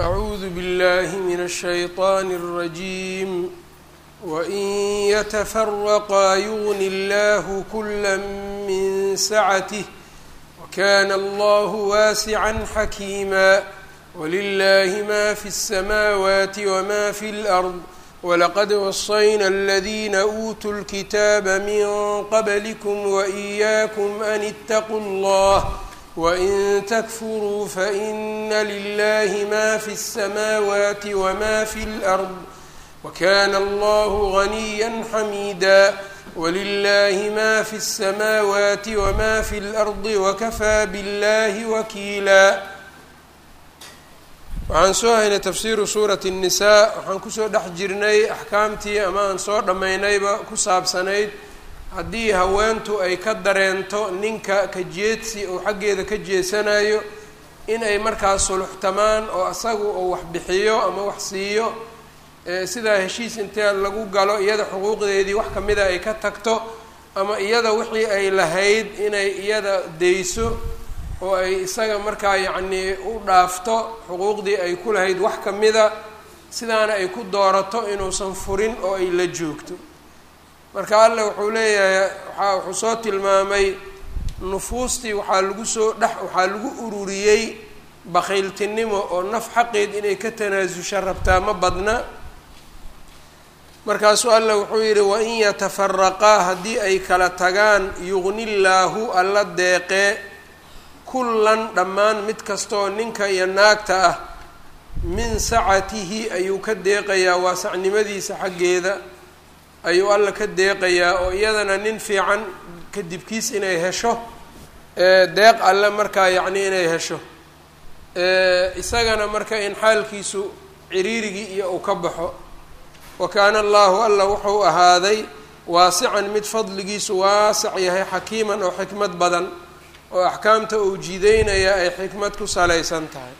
أعوذ بالله من الشيطان الرجيم وإن يتفرقا يغن الله كلا من سعته وكان الله واسعا حكيما ولله ما في السماوات وما في الأرض ولقد وصينا الذين أوتوا الكتاب من قبلكم وإياكم أن اتقوا الله وإن تكفروا فإن لله ما في السماوات وما في الأرض وكان الله غنيا حميدا ولله ما في السماوات وما في الأرض وكفى بالله وكيلا waxaan soo haynay tafsiiru suurati الnisaa waxaan kusoo dhex jirnay axkaamtii ama aan soo dhammaynayba ku saabsanayd haddii haweentu ay ka dareento ninka ka jeedsi oo xaggeeda ka jeesanayo in ay markaas suluxtamaan oo asagu uu wax bixiyo ama wax siiyo sidaa heshiis intee lagu galo iyada xuquuqdeedii wax kamida ay ka tagto ama iyada wixii ay lahayd inay iyada dayso oo ay isaga markaa yacnii u dhaafto xuquuqdii ay ku lahayd wax kamida sidaana ay ku doorato inuusan furin oo ay la joogto marka alle wuxuu leeyahay waaa wuxuu soo tilmaamay nufuustii waxaa lagu soo dhex waxaa lagu ururiyey bakhayltinimo oo naf xaqeed inay ka tanaasusha rabtaa ma badna markaasuu alle wuxuu yidhi wain yatafaraqaa haddii ay kala tagaan yugni llaahu alla deeqee kullan dhammaan mid kastaoo ninka iyo naagta ah min sacatihi ayuu ka deeqayaa waasacnimadiisa xaggeeda ayuu alla ka deeqayaa oo iyadana nin fiican kadibkiis inay hesho deeq alle markaa yacni inay hesho isagana marka in xaalkiisu ciriirigii iyo uu ka baxo wa kaana allahu alla wuxuu ahaaday waasican mid fadligiisu waasac yahay xakiiman oo xikmad badan oo axkaamta uu jiideynaya ay xikmad ku salaysan tahay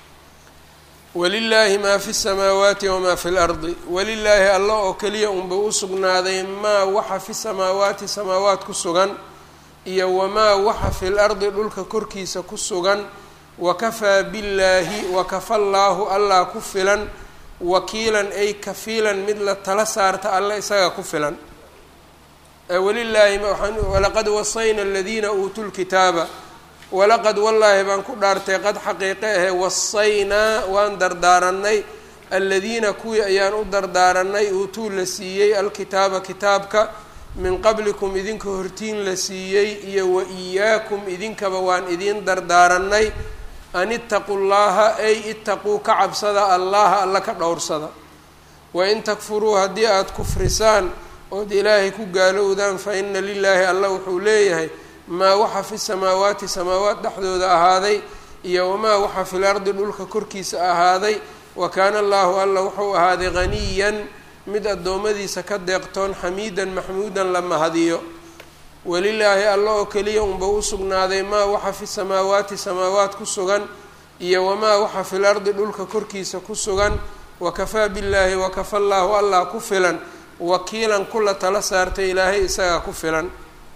walilaahi maa fi samaawaati wamaa fi lardi walilaahi alla oo keliya unba u sugnaaday maa waxa fi samaawaati samaawaat ku sugan iyo wamaa waxa fi lardi dhulka korkiisa ku sugan wakafaa billaahi wakafa llaahu allah ku filan wakiilan ay kafiilan mid la tala saarta alla isaga ku filan walilaahi walaqad wasayna aladiina uutuu lkitaaba walaqad wallaahi baan ku dhaartay qad xaqiiqe ahe wasaynaa waan dardaaranay aladiina kuwii ayaan u dardaaranay uutuu la siiyey alkitaaba kitaabka min qablikum idinka hortiin la siiyey iyo wa iyaakum idinkaba waan idiin dardaaranay an itaquu llaha ay itaquu ka cabsada allaha alla ka dhowrsada wain takfuruu haddii aada kufrisaan ood ilaahay ku gaalowdaan fa ina lilaahi alla wuxuu leeyahay maa waxa fi samaawaati samaawaat dhexdooda ahaaday iyo wamaa waxa fil ardi dhulka korkiisa ahaaday wa kaana allahu alla wuxuu ahaaday haniyan mid addoommadiisa ka deeqtoon xamiidan maxmuudan la mahadiyo walilaahi alla oo keliya unba u sugnaaday maa waxa fi samaawaati samaawaat ku sugan iyo wamaa waxa fil ardi dhulka korkiisa ku sugan wakafaa billaahi wakafa llaahu allah ku filan wakiilan kula tala saartay ilaahay isagaa ku filan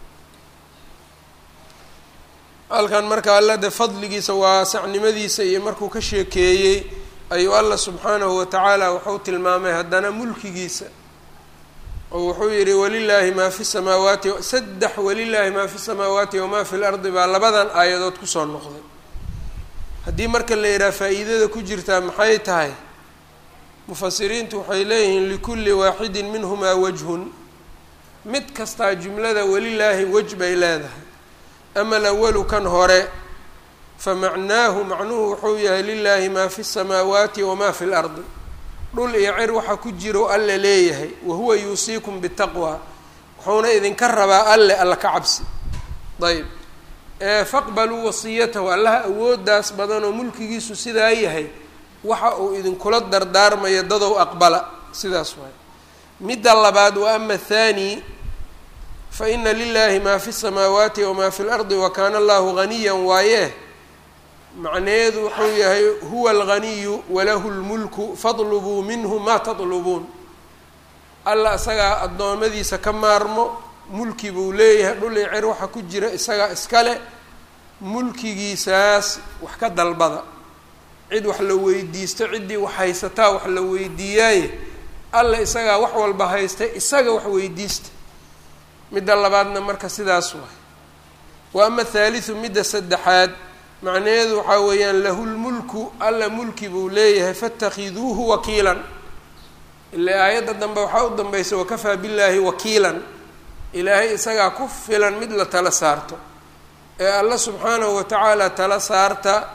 halkan marka alla de fadligiisa waasacnimadiisa iyo markuu ka sheekeeyey ayuu alla subxaanahu watacaala wuxuu tilmaamay haddana mulkigiisa oo wuxuu yihi walilaahi maa fi samaawaati saddex walilaahi maa fi samaawaati wamaa fi lardi baa labadan aayadood kusoo noqday haddii marka la yidhaha faa-iidada ku jirtaa maxay tahay mufasiriintu waxay leeyihiin likulli waaxidin minhumaa wajhun mid kastaa jumlada welilaahi wej bay leedahay ama alawalu kan hore fa macnaahu macnuhu wuxuu yahay lilaahi maa fi samaawaati wamaa fi lardi dhul iyo cir waxa ku jiro alle leeyahay wahuwa yuusiikum bitaqwa wuxuuna idinka rabaa alle alla ka cabsi ayb faqbaluu wasiyatahu allaha awooddaas badan oo mulkigiisu sidaa yahay waxa uu idinkula dardaarmayo dadow aqbala sidaas waay midda labaad wa ama athani fa ina lilahi maa fi samaawaati wamaa fi lardi wa kaana allahu ghaniyan waaye macnaheedu wuxuu yahay huwa alghaniyu walahu lmulku fadlubuu minhu maa tadlubuun alla isagaa addoommadiisa ka maarmo mulki buu leeyahay dhul i cer waxa ku jira isagaa iskale mulkigiisaas wax ka dalbada cid wax la weydiisto ciddii wax haysataa wax la weydiiyaaye alla isagaa wax walba haysta isaga wax weydiista midda labaadna marka sidaas waay wa ama thaalithu midda saddexaad macnaheedu waxaa weeyaan lahu lmulku alla mulki buu leeyahay fatakhiduuhu wakiilan ilaa aayadda dambe waxaa u dambaysa wakafaa billaahi wakiilan ilaahay isagaa ku filan mid la tala saarto ee alla subxaanahu watacaala tala saarta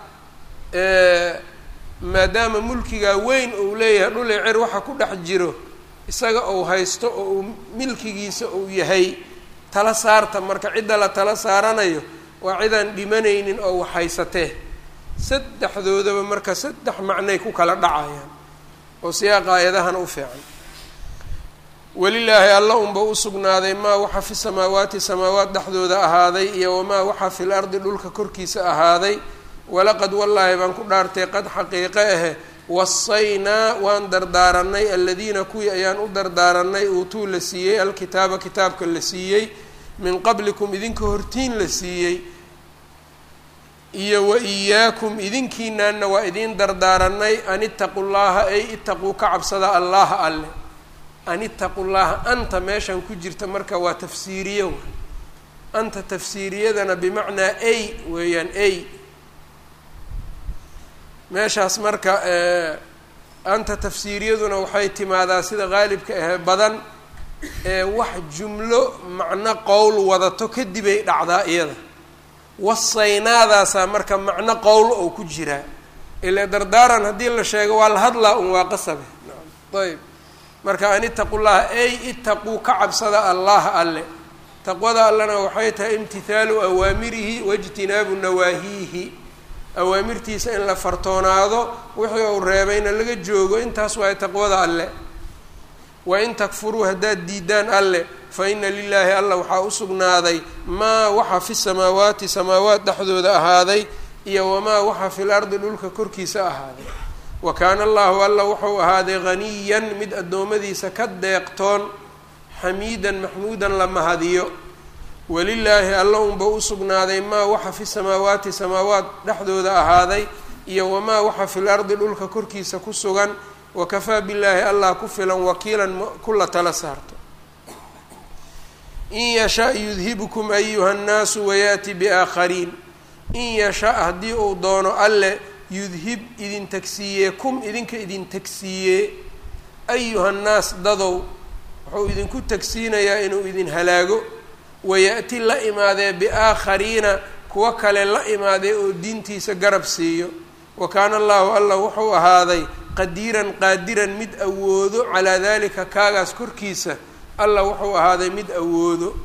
maadaama mulkigaa weyn uu leeyahay dhul cer waxa ku dhex jiro isaga uu haysto oo uu milkigiisa uu yahay tala saarta marka cidda la tala saaranayo waa cidaan dhimanaynin oo wax haysatee saddexdoodaba marka saddex macnay ku kala dhacayaan oo siyaaqa aayadahana u fiican welilaahi alla unba u sugnaaday maa waxa fi samaawaati samaawaat dhexdooda ahaaday iyo wamaa waxa fil ardi dhulka korkiisa ahaaday walaqad wallaahi baan ku dhaartay qad xaqiiqe ahe wasaynaa waan dardaaranay aladiina kuwii ayaan u dardaaranay uutuu la siiyey alkitaaba kitaabka la siiyey min qablikum idinka hortiin la siiyey iyo wa iyaakum idinkiinaanna waa idiin dardaaranay an itaqu llaha ay itaquu ka cabsada allaha alle an itaqu llaha anta meeshan ku jirta marka waa tafsiiriye waay anta tafsiiriyadana bimacnaa ay weeyaan ay meeshaas marka anta tafsiiriyaduna waxay timaadaa sida qaalibka ahee badan ee wax jumlo macno qowl wadato kadibay dhacdaa iyada wasaynaadaasaa marka macno qowl oo ku jiraa ile dardaaran haddii la sheego waa la hadlaa un waa qasabe ayb marka an itaqu llaha ay itaquu ka cabsada allaha alle taqwada allena waxay tahay imtihaalu awaamirihi waijtinaabu nawaahiihi awaamirtiisa in la fartoonaado wixii uu reebayna laga joogo intaas waay taqwada alle wain takfuruu haddaad diidaan alle fa ina lilaahi alla waxaa u sugnaaday maa waxa fi samaawaati samaawaat dhexdooda ahaaday iyo wamaa waxa fil ardi dhulka korkiisa ahaaday wa kaana allahu alla wuxuu ahaaday haniyan mid addoommadiisa ka deeqtoon xamiidan maxmuudan la mahadiyo walilaahi alla unba u sugnaaday maa waxa fi samaawaati samaawaat dhexdooda ahaaday iyo wamaa waxa fil ardi dhulka korkiisa ku sugan wakafaa billaahi allah ku filan wakiilan kula tala saarto in yasha yudhibkum ayuha nnaasu wayaati biaakhariin in yasha haddii uu doono alle yudhib idin tagsiiyee kum idinka idin tagsiiyee ayuha nnaas dadow wuxuu idinku tagsiinayaa inuu idin halaago wayaati la imaadee biaakhariina kuwa kale la imaadee oo diintiisa garab siiyo wa kaana allahu alla wuxuu ahaaday qadiiran qaadiran mid awoodo calaa dalika kaagaas korkiisa alla wuxuu ahaaday mid awoodo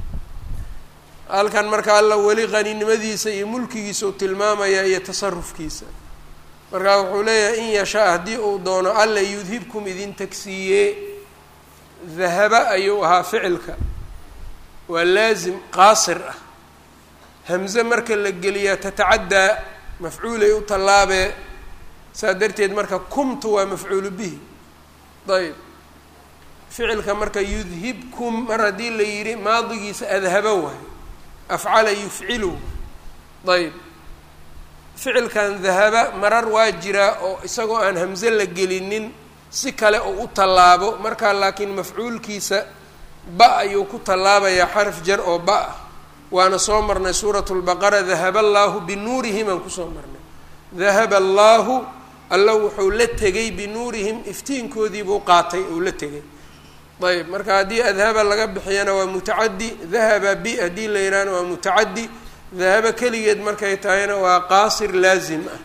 halkan marka alla weli qaninimadiisa iyo mulkigiisa uu tilmaamaya iyo tasarufkiisa markaa wuxuu leeyahay in yashaa haddii uu doono alla yudhibkum idin tagsiiyee dahaba ayuu ahaa ficilka waa laasim qaasir ah hamze marka la geliyaa tatacaddaa mafcuulay u tallaabee saa darteed marka kumtu waa mafcuulu bihi ayb ficilka marka yudhibkum mar haddii la yidhi maadigiisa adhaba waay afcala yufcilu ayb ficilkan dahaba marar waa jiraa oo isagoo aan hamze la gelinin si kale oo u tallaabo markaa laakiin mafcuulkiisa ba ayuu ku tallaabayaa xaraf jar oo ba ah waana soo marnay suurat lbaqara dahaba allaahu binuurihim aan kusoo marnay dahaba allaahu alla wuxuu la tegay binuurihim iftiinkoodiibuu qaatay uu la tegay ayb marka haddii adhaba laga bixiyana waa mutacadi dahaba bi haddii la yidhahna waa mutacadi dahaba keligeed markay tahayna waa qaasir laazim ah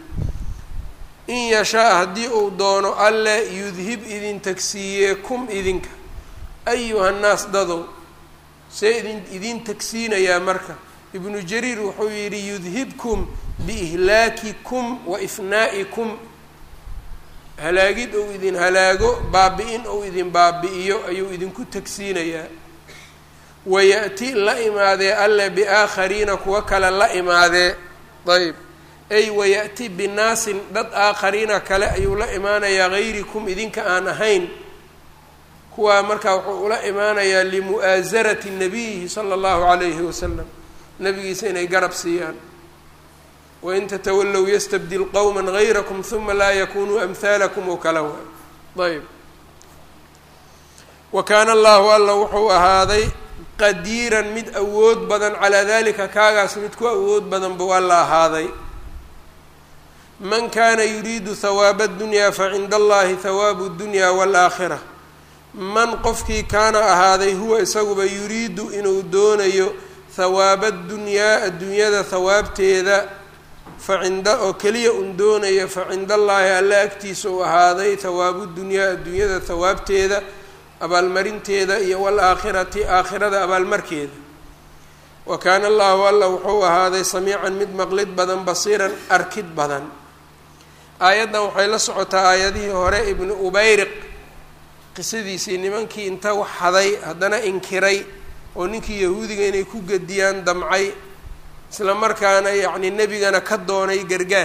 in yashaa haddii uu doono alle yudhib idin tagsiiyee kum idinka ayuha nnaas dadow see idin idin tagsiinayaa marka ibnu jariir wuxuu yidhi yudhibkum biihlaakikum wa ifnaa'ikum halaagid ou idin halaago baabi-in ou idin baabi-iyo ayuu idinku tagsiinayaa waya'ti la imaadee alle biaakhariina kuwa kale la imaadee ayb ay waya'ti binaasin dad aakhariina kale ayuu la imaanayaa hayrikum idinka aan ahayn kuwaa markaa wuxuu ula imaanayaa limu'aasarati nabiyihi sala allahu calayhi wasalam nabigiisa inay garab siiyaan wain tatawallow yastabdil qowma gayrakum huma laa yakunuu amhaalakum oo kala waay ayb wa kaana allahu alla wuxuu ahaaday qadiiran mid awood badan calaa dalika kaagaas mid ku awood badan buu alla ahaaday man kana yuriidu hawaaba اdunyaa facinda allahi hawaabu اdunya wاlaakhira man qofkii kaana ahaaday huwa isaguba yuriidu inuu doonayo hawaaba اdunyaa adduunyada hawaabteeda facinda oo keliya un doonayo facinda allaahi alla agtiisa uu ahaaday hawaabu dunyaa adduunyada hawaabteeda abaalmarinteeda iyo waalaakhirati aakhirada abaalmarkeeda wa kaana allahu alla wuxuu ahaaday samiican mid maqlid badan basiiran arkid badan aayaddan waxay la socotaa aayadihii hore ibnu ubayriq qisadiisii nimankii inta wax haday haddana inkiray oo ninkii yahuudiga inay ku gediyaan damcay isla markaana yacni nebigana ka doonay gargaar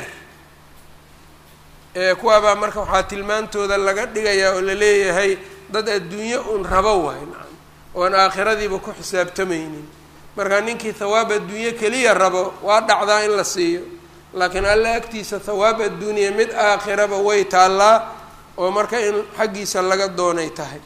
ee kuwaabaa marka waxaa tilmaantooda laga dhigayaa oo la leeyahay dad adduunyo un rabo waay nacam oon aakhiradiiba ku xisaabtamaynin marka ninkii thawaab adduunyo keliya rabo waa dhacdaa in la siiyo laakiin alla agtiisa thawaab adduuniya mid aakhiraba way taallaa oo marka in xaggiisa laga doonay tahay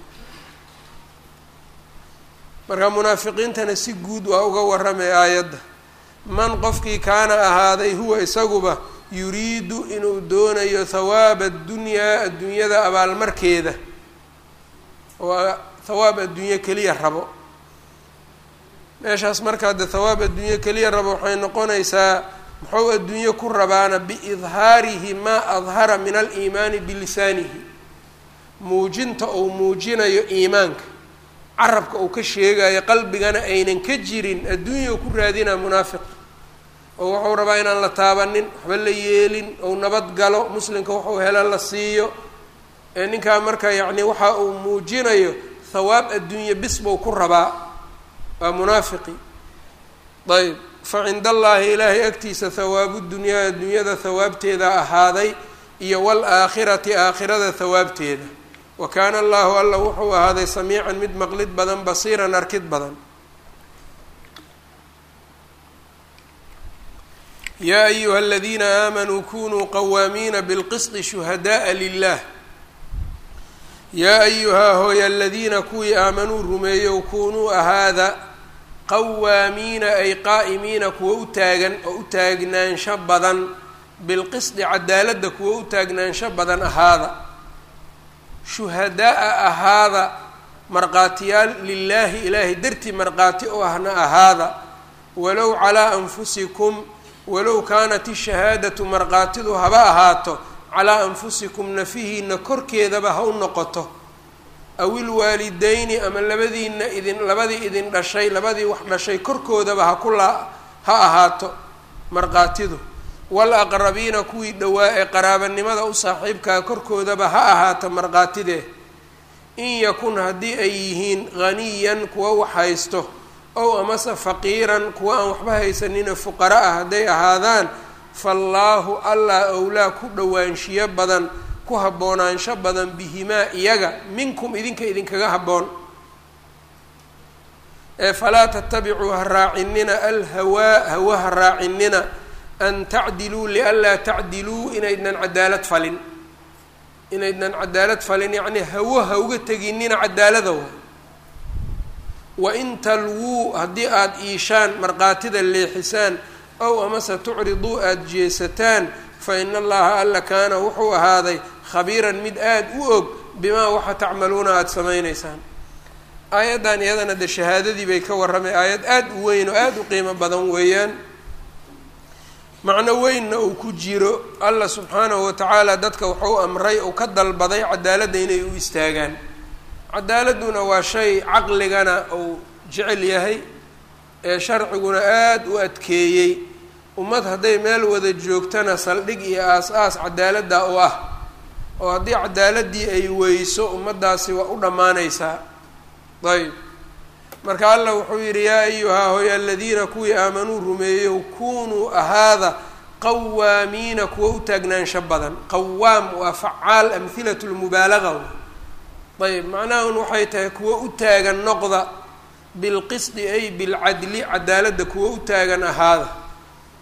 marka munaafiqiintana si guud waa uga warramay aayadda man qofkii kaana ahaaday huwa isaguba yuriidu inuu doonayo thawaaba addunyaa adduunyada abaalmarkeeda oo thawaab adduunyo keliya rabo meeshaas markaa de thawaab adduunyo keliya rabo waxay noqonaysaa muxuu adduunyo ku rabaana biidhaarihi maa adhara min aliimaani bilisaanihi muujinta uu muujinayo iimaanka carabka uu ka sheegayo qalbigana aynan ka jirin adduunya ku raadinaa munaafiq oo wuxuu rabaa inaan la taabanin waxba la yeelin ou nabad galo muslimka wuxuu helo la siiyo ee ninkaa marka yacni waxa uu muujinayo thawaab adduunye bis buu ku rabaa waa munaafiqi ayb fa cinda allaahi ilaahay agtiisa thawaabu dunyaa adduunyada thawaabteeda ahaaday iyo waalaakhirati aakhirada thawaabteeda wa kaana allahu alla wuxuu ahaaday samiican mid maqlid badan basiiran arkid badan yaa ayuha aladiina aamanuu kunuu qawaamiina bilqisdi shuhadaءa lilah yaa ayuhaa hooy aladiina kuwii aamanuu rumeeyow kunuu ahaada qawaamiina ay qaa'imiina kuwa u taagan oo u taagnaansho badan bilqisdi cadaaladda kuwa u taagnaansho badan ahaada shuhada'a ahaada markhaatiyaal lilaahi ilaahay dartii markhaati oo ahna ahaada walow calaa anfusikum walow kaanat ishahaadatu markhaatidu haba ahaato calaa anfusikum nafihiina korkeedaba ha u noqoto awil waalidayni ama labadiina idin labadii idin dhashay labadii wax dhashay korkoodaba ha ku laa ha ahaato markhaatidu wal aqrabiina kuwii dhowaa ee qaraabanimada u saaxiibkaa korkoodaba ha ahaato markhaatidee in yakun haddii ay yihiin haniyan kuwa wax haysto ow amase faqiiran kuwa aan waxba haysanina fuqara ah hadday ahaadaan faallaahu allah owlaa ku dhowaanshiyo badan ku haboonaansho badan bihimaa iyaga minkum idinka idinkaga habboon ee falaa tatabicuu ha raacinina alhawaa hawa ha raacinina an tacdiluu lianlaa tacdiluu inaydnan cadaalad falin inaydnan cadaalad falin yacnii hawo ha uga teginina cadaalada wa wain talwuu haddii aada iishaan markhaatida leexisaan ow amase tucriduu aada jeesataan fa ina allaha alla kaana wuxuu ahaaday khabiiran mid aada u og bimaa waxa tacmaluuna aada samaynaysaan aayaddan iyadana de shahaadadii bay ka warramay aayad aada u weyn oo aada u qiimo badan weeyaan macno weynna uu ku jiro allah subxaanahu watacaala dadka wuxuu amray uu ka dalbaday cadaaladda inay u istaagaan cadaaladduna waa shay caqligana uu jecel yahay ee sharciguna aada u adkeeyey ummad hadday meel wada joogtana saldhig iyo aas-aas cadaaladda u ah oo haddii cadaaladdii ay weyso ummaddaasi waa u dhammaanaysaa ayb marka allah wuxuu yidhi yaa ayuhaa hoy aladiina kuwii aamanuu rumeeyow kunuu ahaada qawaamiina kuwa u taagnaansho badan qawaam waa facaal amhilatu lmubaalaga ayb macnahun waxay tahay kuwa u taagan noqda bilqisdi ay bilcadli cadaaladda kuwa u taagan ahaada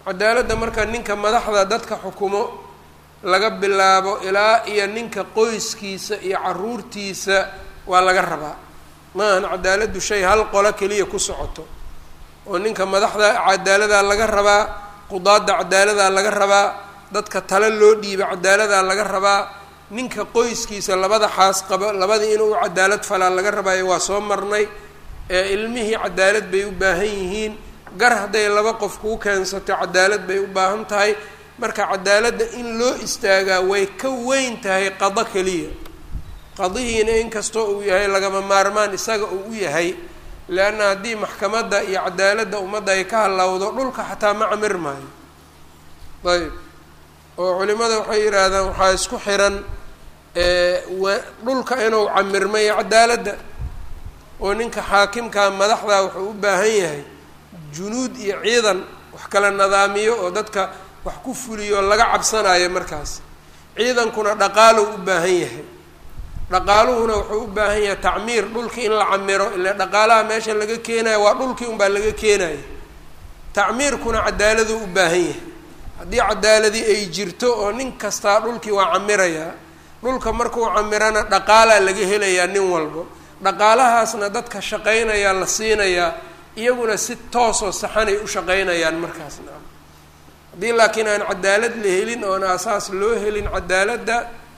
cadaaladda marka ninka madaxda dadka xukumo laga bilaabo ilaa iyo ninka qoyskiisa iyo caruurtiisa waa laga rabaa maahan cadaaladdu shay hal qolo keliya ku socoto oo ninka madaxda cadaaladaa laga rabaa qudaadda cadaaladaa laga rabaa dadka tale loo dhiiba cadaaladaa laga rabaa ninka qoyskiisa labada xaas qaba labadii inuu cadaalad falaa laga rabaayo waa soo marnay ee ilmihii cadaalad bay u baahan yihiin gar hadday laba qof kuu keensato cadaalad bay u baahan tahay marka cadaaladda in loo istaagaa way ka weyn tahay qado keliya qadihiina inkastoo uu yahay lagama maarmaan isaga uu u yahay leanna haddii maxkamadda iyo cadaaladda ummadda ay ka hallawdo dhulka xataa ma camir maayo ayb oo culimada waxay yidhaahdaan waxaa isku xiran dhulka inuu camirmayo cadaaladda oo ninka xaakimkaa madaxdaa wuxuu u baahan yahay junuud iyo ciidan wax kala nadaamiyo oo dadka wax ku fuliyo laga cabsanayo markaas ciidankuna dhaqaalow u baahan yahay dhaqaaluhuna wuxuu u baahan yahay tacmiir dhulkii in la camiro ile dhaqaalaha meesha laga keenayo waa dhulkii unbaa laga keenaya tacmiirkuna cadaaladuu u baahan yahay haddii cadaaladii ay jirto oo nin kastaa dhulkii waa camirayaa dhulka markuu camirana dhaqaalaa laga helayaa nin walbo dhaqaalahaasna dadka shaqaynayaa la siinayaa iyaguna si toosoo saxanay u shaqaynayaan markaasna haddii laakiin aan cadaalad la helin oon asaas loo helin cadaaladda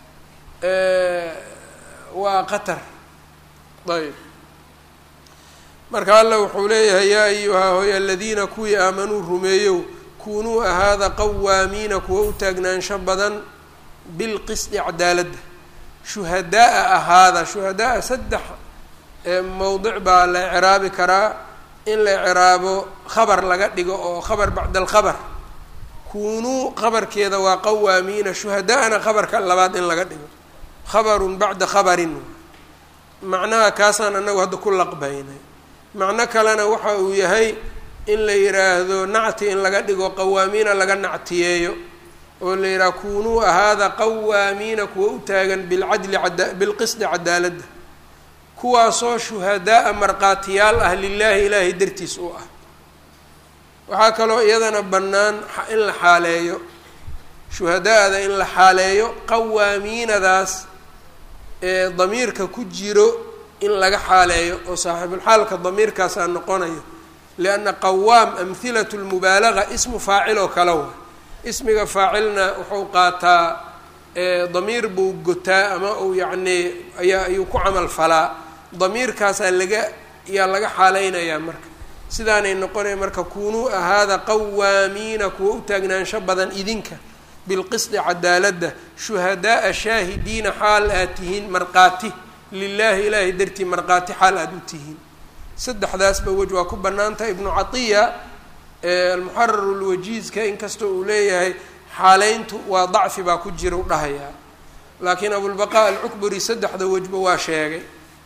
waa qatar ayb marka alla wuxuu leeyahay yaa ayuhaa hoy aladiina kuwii aamanuu rumeeyow kunuu ahaada qawaamiina kuwa u taagnaansho badan bilqisdi cadaaladda shuhadaa ahaada shuhadaa saddex mowdic baa la icraabi karaa in la icraabo khabar laga dhigo oo khabar bacda alkhabar kunuu khabarkeeda waa qawaamiina shuhadaana khabarka labaad in laga dhigo khabarun bacda khabarin macnaha kaasaan anagu hadda ku laqbaynay macno kalena waxa uu yahay in la yidhaahdo nacti in laga dhigo qawaamiina laga nactiyeeyo oo la yidhaha kunuu ahaada qawaamiina kuwa u taagan bilcadli ada bilqisdi cadaaladda kuwaasoo shuhadaa-a markhaatiyaal ah lilaahi ilaahay dartiis u ah waxaa kaloo iyadana bannaan in la xaaleeyo shuhadaada in la xaaleeyo qawaamiinadaas ee damiirka ku jiro in laga xaaleeyo oo saaxiibulxaalka damiirkaasaa noqonayo lianna qawaam amhilatu lmubaalaga ismu faacil oo kale wa ismiga faacilna wuxuu qaataa damiir buu gotaa ama uu yacnii ayaa ayuu ku camal falaa damiirkaasaa laga ayaa laga xaaleynayaa marka sidaanay noqonaya marka kunuu ahaada qawaamiina kuwa u taagnaansho badan idinka bilqisdi cadaaladda shuhadaaa shaahidiina xaal aad tihiin markhaati lilaahi ilaahay dartii markhaati xaal aada u tihiin saddexdaasba wej waa ku bannaantaha ibnu catiya almuxarar lwajiizka inkastoo uu leeyahay xaaleyntu waa dacfi baa ku jira u dhahayaa laakiin abulbaqaa alcukburi saddexda wejba waa sheegay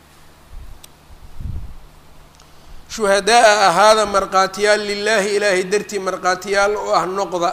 shuhadaa-a ahaada markhaatiyaal lilaahi ilaahay dartii markhaatiyaal u ah noqda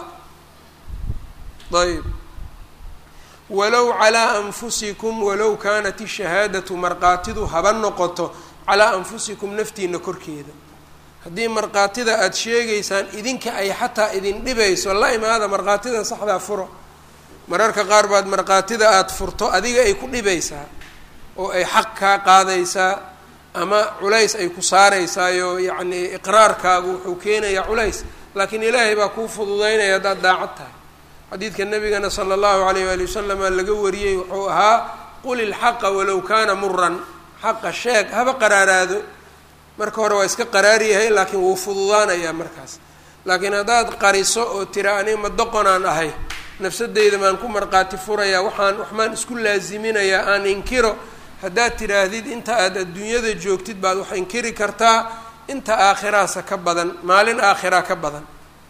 ayb walow calaa anfusikum walow kaanat ishahaadatu markhaatidu haba noqoto calaa anfusikum naftiina korkeeda haddii markhaatida aada sheegaysaan idinka ay xataa idin dhibayso la imaada markhaatida saxdaa furo mararka qaar baad markhaatida aada furto adiga ay ku dhibaysaa oo ay xaq kaa qaadaysaa ama culays ay ku saaraysaayoo yacnii iqraarkaagu wuxuu keenayaa culays laakiin ilaahay baa kuu fududeynaya haddaad daacad tahay xadiidka nabigana sala allahu alayh waali wasalama laga wariyey wuxuu ahaa qul ilxaqa walow kaana muran xaqa sheeg haba qaraaraado marka hore waa iska qaraaryahay laakiin wuu fududaanayaa markaas laakiin haddaad qariso oo tira aniga ma doqonaan ahay nafsadeyda maan ku markhaati furayaa waxaan waxmaan isku laaziminayaa aan inkiro haddaad tidhaahdid inta aad adduunyada joogtid baad wax inkiri kartaa inta aakhiraasa ka badan maalin aakhiraa ka badan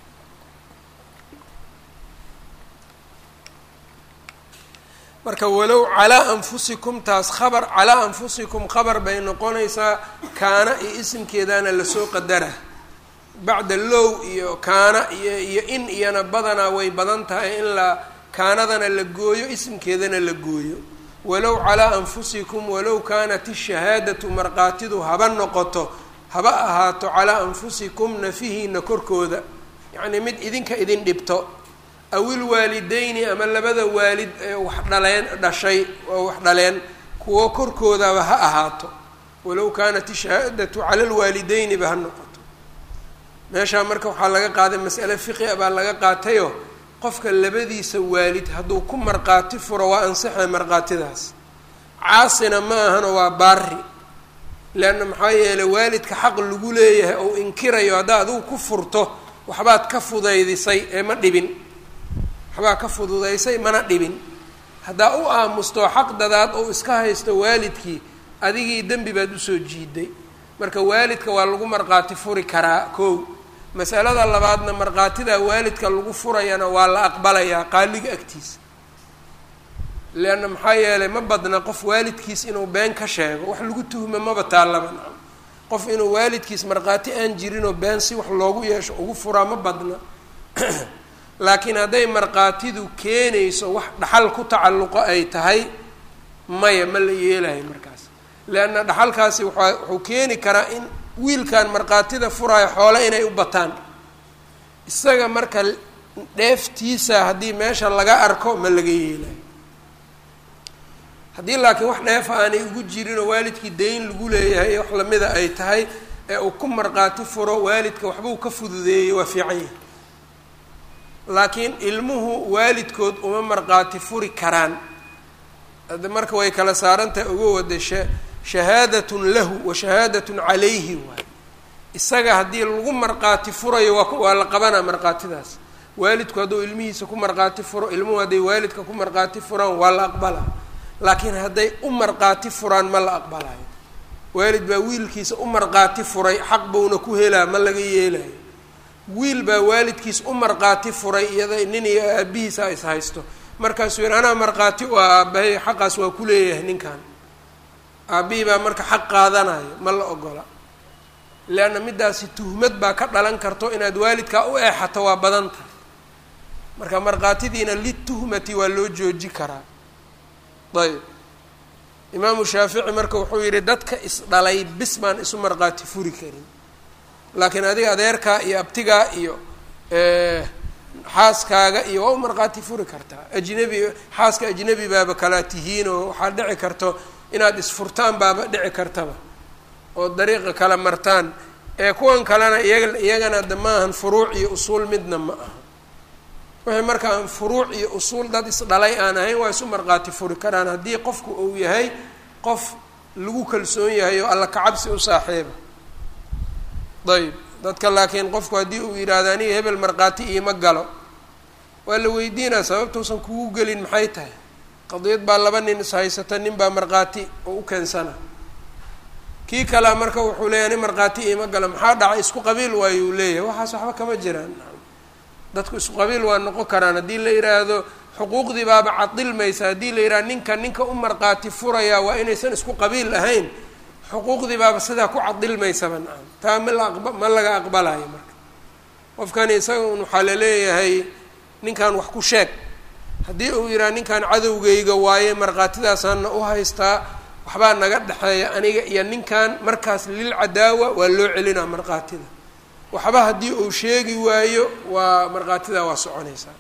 marka walow calaa anfusikum taas khabar calaa anfusikum khabar bay noqonaysaa kaana iyo isimkeedana lasoo qadara bacda low iyo kaana iyo iyo in iyana badanaa way badan tahay in la kaanadana la gooyo isimkeedana la gooyo walow calaa anfusikum walow kaanat ishahaadatu markhaatidu haba noqoto haba ahaato calaa anfusikum nafihiina korkooda yacnii mid idinka idin dhibto awil waalideyni ama labada waalid ee wax dhaleen dhashay oo wax dhaleen kuwo korkoodaba ha ahaato walow kaanat ishahaadatu cala lwaalideyni ba ha noqoto meeshaa marka waxaa laga qaaday mas'ale fiqia baa laga qaatayoo qofka labadiisa waalid hadduu ku markhaati furo waa ansixay markhaatidaas caasina ma ahano waa baari leanna maxaa yeelay waalidka xaq lagu leeyahay ou inkirayo haddaa adigu ku furto waxbaad ka fudaydisay ee ma dhibin waxbaa ka fududaysay mana dhibin haddaa u aamusto xaq dadaad ou iska haysto waalidkii adigii dembi baad usoo jiiday marka waalidka waa lagu markhaati furi karaa kow masalada labaadna markhaatidaa waalidka lagu furayana waa la aqbalayaa qaaliga agtiisa leanna maxaa yeelay ma badna qof waalidkiis inuu been ka sheego wax lagu tuhmo maba taallaba nacam qof inuu waalidkiis markhaati aan jirinoo been si wax loogu yeesho ugu furaa ma badna laakiin hadday markhaatidu keenayso wax dhaxal ku tacalluqo ay tahay maya ma la yeelayo markaas leanna dhaxalkaasi waa wuxuu keeni karaa in wiilkan markhaatida furaayo xoole inay u bataan isaga marka dheeftiisa haddii meesha laga arko ma laga yeelayo haddii laakiin wax dheefa aanay ugu jirinoo waalidkii dayn lagu leeyahay wax lamida ay tahay ee uu ku markhaati furo waalidka waxbuu ka fududeeyey waa fiican yahay laakiin ilmuhu waalidkood uma markhaati furi karaan hadda marka way kala saarantahay uga wada sha shahaadatun lahu wa shahaadatun calayhi waay isaga haddii lagu markhaati furayo waa waa la qabanaa markhaatidaas waalidku hadduu ilmihiisa ku markhaati furo ilmuhu hadday waalidka ku markhaati furaan waa la aqbalaa laakiin hadday u markhaati furaan ma la aqbalayo waalid baa wiilkiisa u markhaati furay xaq buuna ku helaa ma laga yeelayo wiil baa waalidkiis u markhaati furay iyada nin iyo aabihiisa is haysto markaasuu yihi anaa markhaati u ah aabahay xaqaas waa ku leeyahay ninkan aabbihii baa marka xaq qaadanayo ma la ogola leanna middaasi tuhmad baa ka dhalan karto inaad waalidkaa u eexato waa badan tahay marka markhaatidiina lituhmati waa loo jooji karaa ayb imaamu shaafici marka wuxuu yihi dadka isdhalay bis baan isu markhaati furi karin laakiin adiga adeerkaa iyo abtigaa iyo xaaskaaga iyo waa u markhaati furi kartaa ajnebi xaaska ajnebi baaba kalaa tihiin oo waxaa dhici karto inaad isfurtaan baaba dhici kartaba oo dariiqa kala martaan ee kuwan kalena iyaga iyagana de maahan furuuc iyo usuul midna ma aha wixii marka aan furuuc iyo usuul dad isdhalay aan ahayn waa isu markhaati furi karaan haddii qofku uu yahay qof lagu kalsoon yahay oo alla kacabsi u saaxiiba ayb dadka laakiin qofku haddii uu yidhaahdo aniga hebel markhaati iima galo waa la weydiinaa sababtuusan kugu gelin maxay tahay qadiyad baa laba nin ishaysata nin baa markhaati oo u keensana kii kalea marka wuxuu leeyahy ani markhaati iima galo maxaa dhacay isku qabiil waayo uu leeyahay waxaas waxba kama jiraan dadku isku qabiil waa noqon karaan haddii la yidhaahdo xuquuqdii baaba cadilmaysa haddii la yidhahdo ninka ninka u markhaati furayaa waa inaysan isku qabiil ahayn xuquuqdii baaba sidaa ku cadilmaysaba nacam taa ma la aqba ma laga aqbalayo marka qofkani isaga un waxaa laleeyahay ninkan wax ku sheeg haddii uu yidhaha ninkan cadowgayga waaye markhaatidaasaana u haystaa waxbaa naga dhexeeya aniga iyo ninkan markaas lil cadaawa waa loo celinaa markhaatida waxba haddii uu sheegi waayo waa markhaatidaa waa soconaysaa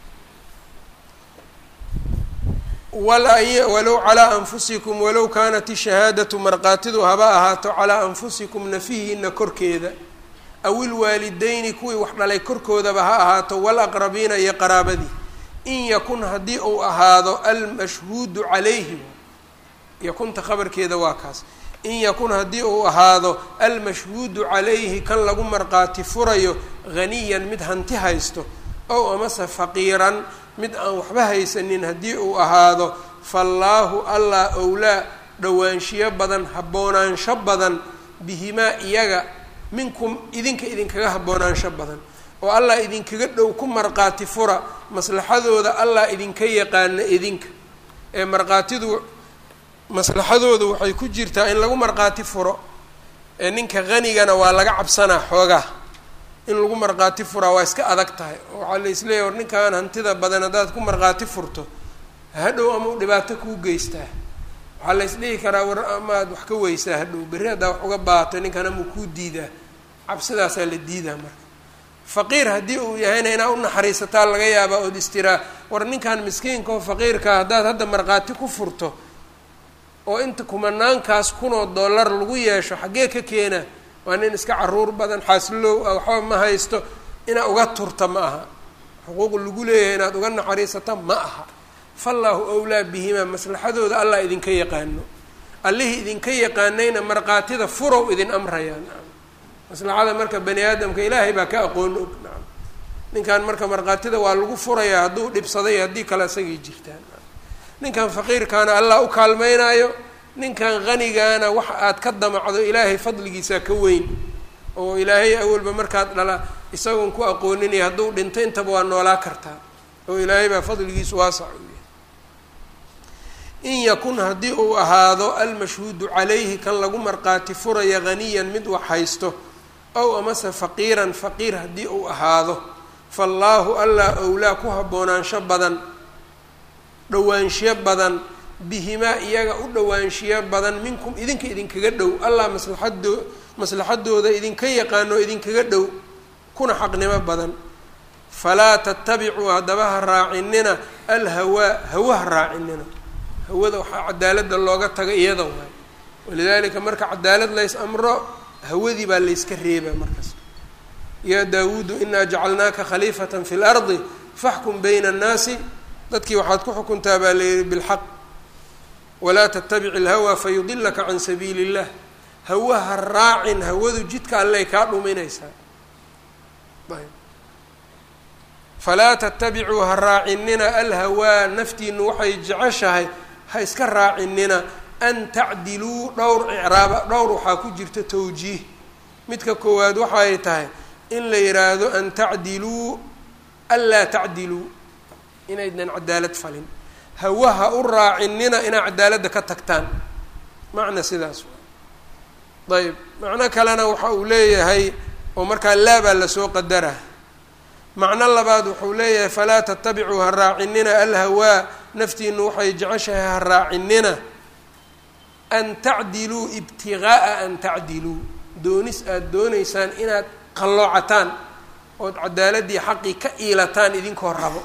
walow calaa anfusikum walow kaanat ishahaadatu markhaatidu haba ahaato calaa anfusikum nafihiina korkeeda aw ilwaalideyni kuwii wax dhalay korkoodaba ha ahaato walaqrabiina iyo qaraabadii in yakun haddii uu ahaado almashhuudu calayhi yakunta khabarkeeda waa kaas in yakun haddii uu ahaado almashhuudu calayhi kan lagu markhaati furayo haniyan mid hanti haysto ow amase faqiiran mid aan waxba haysanin haddii uu ahaado faallaahu allah owlaa dhowaanshiyo badan haboonaansho badan bihimaa iyaga minkum idinka idinkaga haboonaansho badan oo allah idinkaga dhow ku markhaati fura maslaxadooda allah idinka yaqaana idinka ee markhaatidu maslaxadooda waxay ku jirtaa in lagu markhaati furo ee ninka hanigana waa laga cabsanaa xoogaa in lagu markhaati furaa waa iska adag tahay oo waxaa la isleeyahy war ninkan hantida badan haddaad ku markhaati furto hadhow ama u dhibaato kuu geystaa waxaa la isdhihi karaa war amaad wax ka weysaa hadhow berri haddaa wax uga baato ninkan amau kuu diidaa cabsidaasaa la diidaa marka faqiir haddii uu yahayna inaa u naxariisataa laga yaabaa ood istiraa war ninkan miskiinka oo faqiirkaa haddaad hadda markhaati ku furto oo inta kumanaankaas kunoo dollar lagu yeesho xaggee ka keena waa nin iska caruur badan xaaslow ah waxba ma haysto inaad uga turta ma aha xuquuq lagu leeyahay inaad uga naxariisata ma aha fallaahu awlaa bihimaa maslaxadooda allah idinka yaqaano allihii idinka yaqaanayna markhaatida furow idin amrayaan maslaxada marka bani aadamka ilaahay baa ka aqoon og nacam ninkan marka markhaatida waa lagu furayaa hadduu dhibsaday haddii kale isagay jirtaan ninkan faqiirkaana allah u kaalmeynaayo ninkan qanigaana waxa aad ka damacdo ilaahay fadligiisaa ka weyn oo ilaahay awalba markaad dhala isagoon ku aqooninaya hadduu dhinto intaba waa noolaa kartaa oo ilaahay baa fadligiisu waasac u yahay in yakun haddii uu ahaado almashhuudu calayhi kan lagu markhaati furaya haniyan mid wax haysto ow amase faqiiran faqiir haddii uu ahaado faallaahu allah owlaa ku haboonaansho badan dhowaanshiyo badan bihimaa iyaga u dhowaanshiyo badan minkum idinka idinkaga dhow allah maslaxadoo maslaxadooda idinka yaqaano idinkaga dhow kuna xaqnimo badan falaa tatabicuu haddaba ha raacinina alhawaa hawa ha raacinina hawada waxaa cadaaladda looga taga iyada waay walidaalika marka cadaalad lays amro hawadii baa layska reebaa markaas yaa daawuudu inaa jacalnaaka khaliifatan fi lardi faxkum bayna annaasi dadkii waxaad ku xukuntaa baa layihi bilxaq walaa tattabic ilhawaa fayudilaka can sabiili illah hawa ha raacin hawadu jidka alley kaa dhuminaysaa ayb falaa tattabicuu ha raacinina alhawaa naftiinu waxay jeceshahay ha iska raacinina an tacdiluu dhowr icraaba dhowr waxaa ku jirta tawjiih midka koowaad waxay tahay in la yidhaahdo an tacdiluu anlaa tacdiluu inaydnan cadaalad falin hawa ha u raacinina inaa cadaaladda ka tagtaan macna sidaas ayb macno kalena waxa uu leeyahay oo markaa laabaa lasoo qadara macno labaad wuxuu leeyahay falaa tatabicuu ha raacinina alhawaa naftiinu waxay jeceshahay ha raacinina an tacdiluu ibtigaaa an tacdiluu doonis aada doonaysaan inaad qalloocataan ood cadaaladii xaqii ka iilataan idinkoo rabo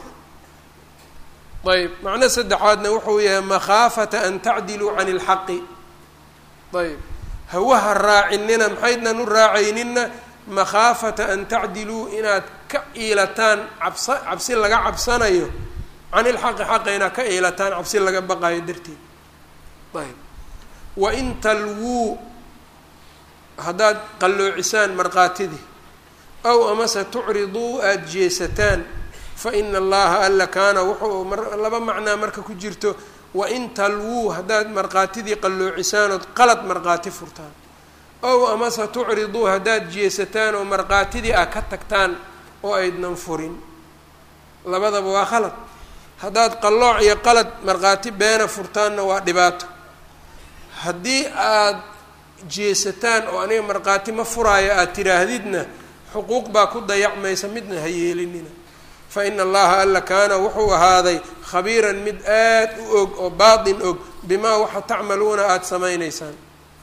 ayb macno saddexaadna wuxuu yahay makhaafata an tacdiluu can ilxaqi ayb hawaha raacinina maxaydnan u raacaynina makhaafata an tacdiluu inaad ka iilataan cabsa cabsi laga cabsanayo can ilxaqi xaqa inaad ka iilataan cabsi laga baqayo darteed ayb wain talwuu haddaad qalloocisaan markhaatidii aw amase tucriduu aada jeesataan fa ina allaha alla kaana wuxuu laba macnaa marka ku jirto wain talwuu haddaad markhaatidii qalloocisaan ood qalad markhaati furtaan ow amase tucriduu haddaad jeesataan oo markhaatidii ah ka tagtaan oo aydnan furin labadaba waa qalad haddaad qallooc iyo qalad markhaati beena furtaanna waa dhibaato haddii aada jeesataan oo aniga markhaati ma furaayo aada tiraahdidna xuquuq baa ku dayacmaysa midna ha yeelinina fa ina allaha alla kaana wuxuu ahaaday khabiiran mid aad u og oo baatin og bimaa waxa tacmaluuna aada samaynaysaan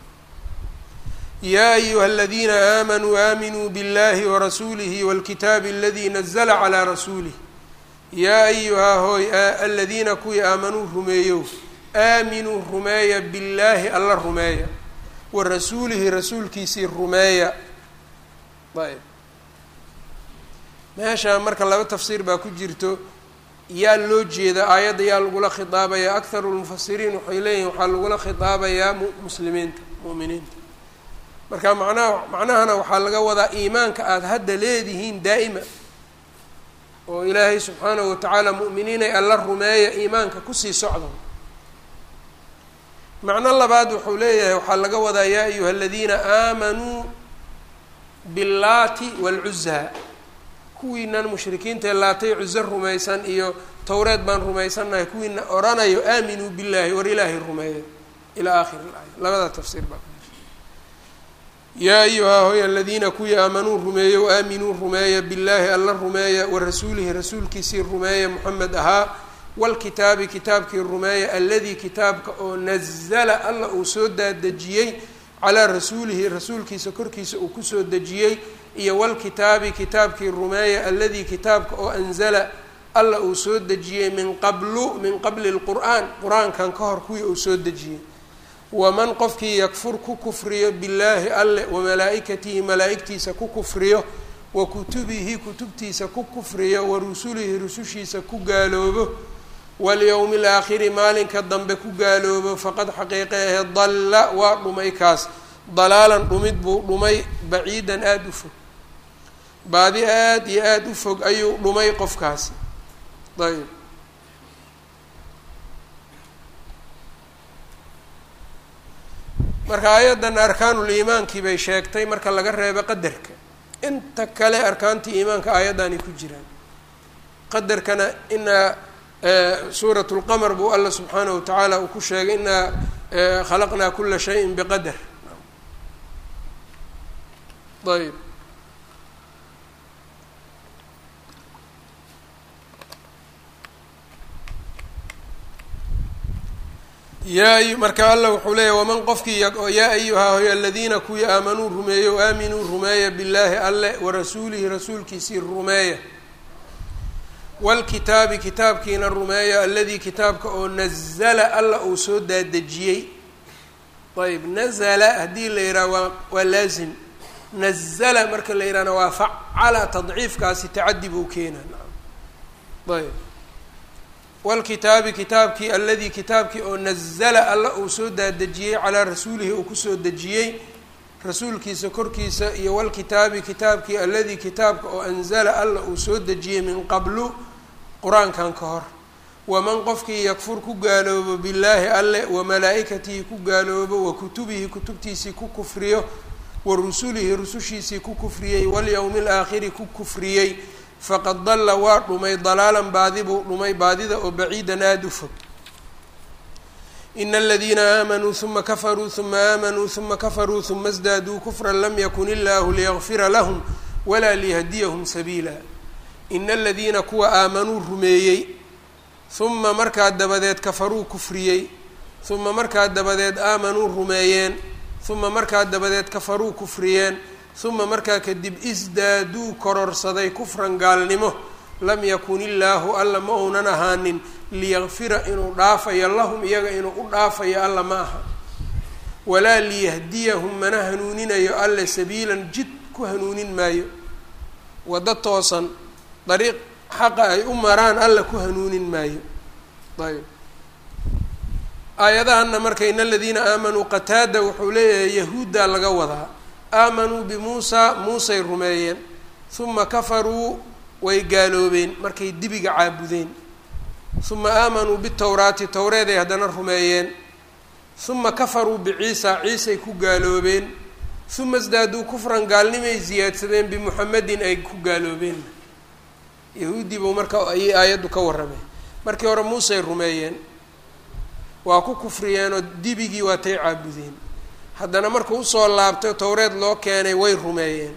yaa ayuha aladiina aamanuu aaminuu biاllahi warasuulihi wاlkitaabi aladii nazla calaa rasuulih yaa ayuhaa hooy aladiina kuwii aamanuu rumeeyow aaminuu rumeeya billaahi alla rumeeya wa rasuulihi rasuulkiisii rumeeya ayb meeshaa marka laba tafsiir baa ku jirto yaa loo jeeda aayadda yaa lagula khitaabayaa akharu lmufasiriin waxay leeyihin waxaa lagula khitaabayaa muslimiinta mu'miniinta marka macnaha macnahana waxaa laga wadaa iimaanka aada hadda leedihiin daa'ima oo ilaahay subxaanahu watacaala mu'miniinay alla rumeeya iimaanka kusii socda macno labaad wuxuu leeyahay waxaa laga wadaa yaa ayuha aladiina aamanuu billaati waalcuzaa kuwiinan mushrikiinta ee laatay cuzo rumaysan iyo towreed baan rumaysannahay kuwiina oranayo aaminuu billaahi war ilaahay rumeeya ilaa aakhiri ilaaya labada tafsiir baa yaa ayuhaa hoy aladiina kuwii aamanuu rumeeyo aaminuu rumeeya billaahi alla rumeeya wa rasuulihi rasuulkiisii rumeeya moxamed ahaa wlkitaabi kitaabkii rumeeya aladii kitaabka oo nazala alla uu soo daadejiyey calaa rasuulihi rasuulkiisa korkiisa uu kusoo dejiyey iyo walkitaabi kitaabkii rumeeya alladii kitaabka oo anzala alla uu soo dejiyey min qablu min qabli lqur'aan qur-aankan ka hor kuwii uu soo dejiyey waman qofkii yakfur ku kufriyo billaahi alle wamalaa'ikatihi malaa'igtiisa ku kufriyo wa kutubihi kutubtiisa ku kufriyo wa rusulihi rusushiisa ku gaaloobo walyowmi alaakhiri maalinka dambe ku gaaloobo faqad xaqiiqe ahe dalla waa dhumay kaas dalaalan dhumid buu dhumay baciidan aada u fog baadi aada iyo aada u fog ayuu dhumay qofkaasi ayb marka ayaddan arkaanul iimaankii bay sheegtay marka laga reebo qadarka inta kale arkaantii iimaanka aayaddani ku jiraan qadarkana inaa suurat lqamar buu alla subxaanahu wa tacaala uu ku sheegay inaa khalaqnaa kula shayin biqadar ayb yaa marka alla wuxuu leeyahy waman qofkii yaa ayuhaa hoy aladiina kuwii aamanuu rumeeya o aaminuu rumeeya billaahi alle warasuulihi rasuulkiisii rumeeya wlkitaabi kitaabkiina rumeeya aladii kitaabka oo nazala alla uu soo daadejiyey ayb nazala haddii la yidhaha waa waa laazim nazala marka la yidhahna waa facala tadciifkaasi tacadi buu keenaa ayb wlkitaabi kitaabkii aladii kitaabkii oo nazala alla uu soo daadejiyey calaa rasuulihi uu kusoo dejiyey rasuulkiisa korkiisa iyo walkitaabi kitaabkii aladii kitaabka oo anzala alla uu soo dejiyey min qablu qur-aankan ka hor waman qofkii yakfur ku gaaloobo billaahi alle wa malaa'ikatihi ku gaaloobo wa kutubihi kutubtiisii ku kufriyo wa rusulihi rusushiisii ku kufriyey walyowmi alaakhiri ku kufriyey faqad dalla waa dhumay dalaalan baadi buu dhumay baadida oo baciidan aada u fog ina aladiina aamanuu huma kafaruu huma aamanuu huma kafaruu huma sdaaduu kufran lam yakun illaahu liyakfira lahum walaa liyahdiyahum sabiila ina aladiina kuwa aamanuu rumeeyey huma markaa dabadeed kafaruu kufriyey huma markaa dabadeed aamanuu rumeeyeen huma markaa dabadeed kafaruu kufriyeen huma markaa kadib isdaaduu kororsaday kufran gaalnimo lam yakun illaahu alla ma uunan ahaanin liyakfira inuu dhaafayo lahum iyaga inuu u dhaafayo alla ma aha walaa liyahdiyahum mana hanuuninayo alle sabiilan jid ku hanuunin maayo waddo toosan dariiq xaqa ay u maraan alla ku hanuunin maayo ayb aayadahanna marka in aladiina aamanuu qataada wuxuu leeyahay yahuuddaa laga wadaa aamanuu bimuusaa muusay rumeeyeen huma kafaruu way gaaloobeen markay dibiga caabudeen huma aamanuu bitowraati towreeday haddana rumeeyeen huma kafaruu biciisa ciisay ku gaaloobeen huma isdaaduu kufran gaalnimay siyaadsadeen bimuxamedin ay ku gaaloobeen yahuuddii buu marka ayay aayaddu ka warrameen markii hore muusay rumeeyeen waa ku kufriyeenoo dibigii waatay caabudeen haddana markuu usoo laabtay towreed loo keenay way rumeeyeen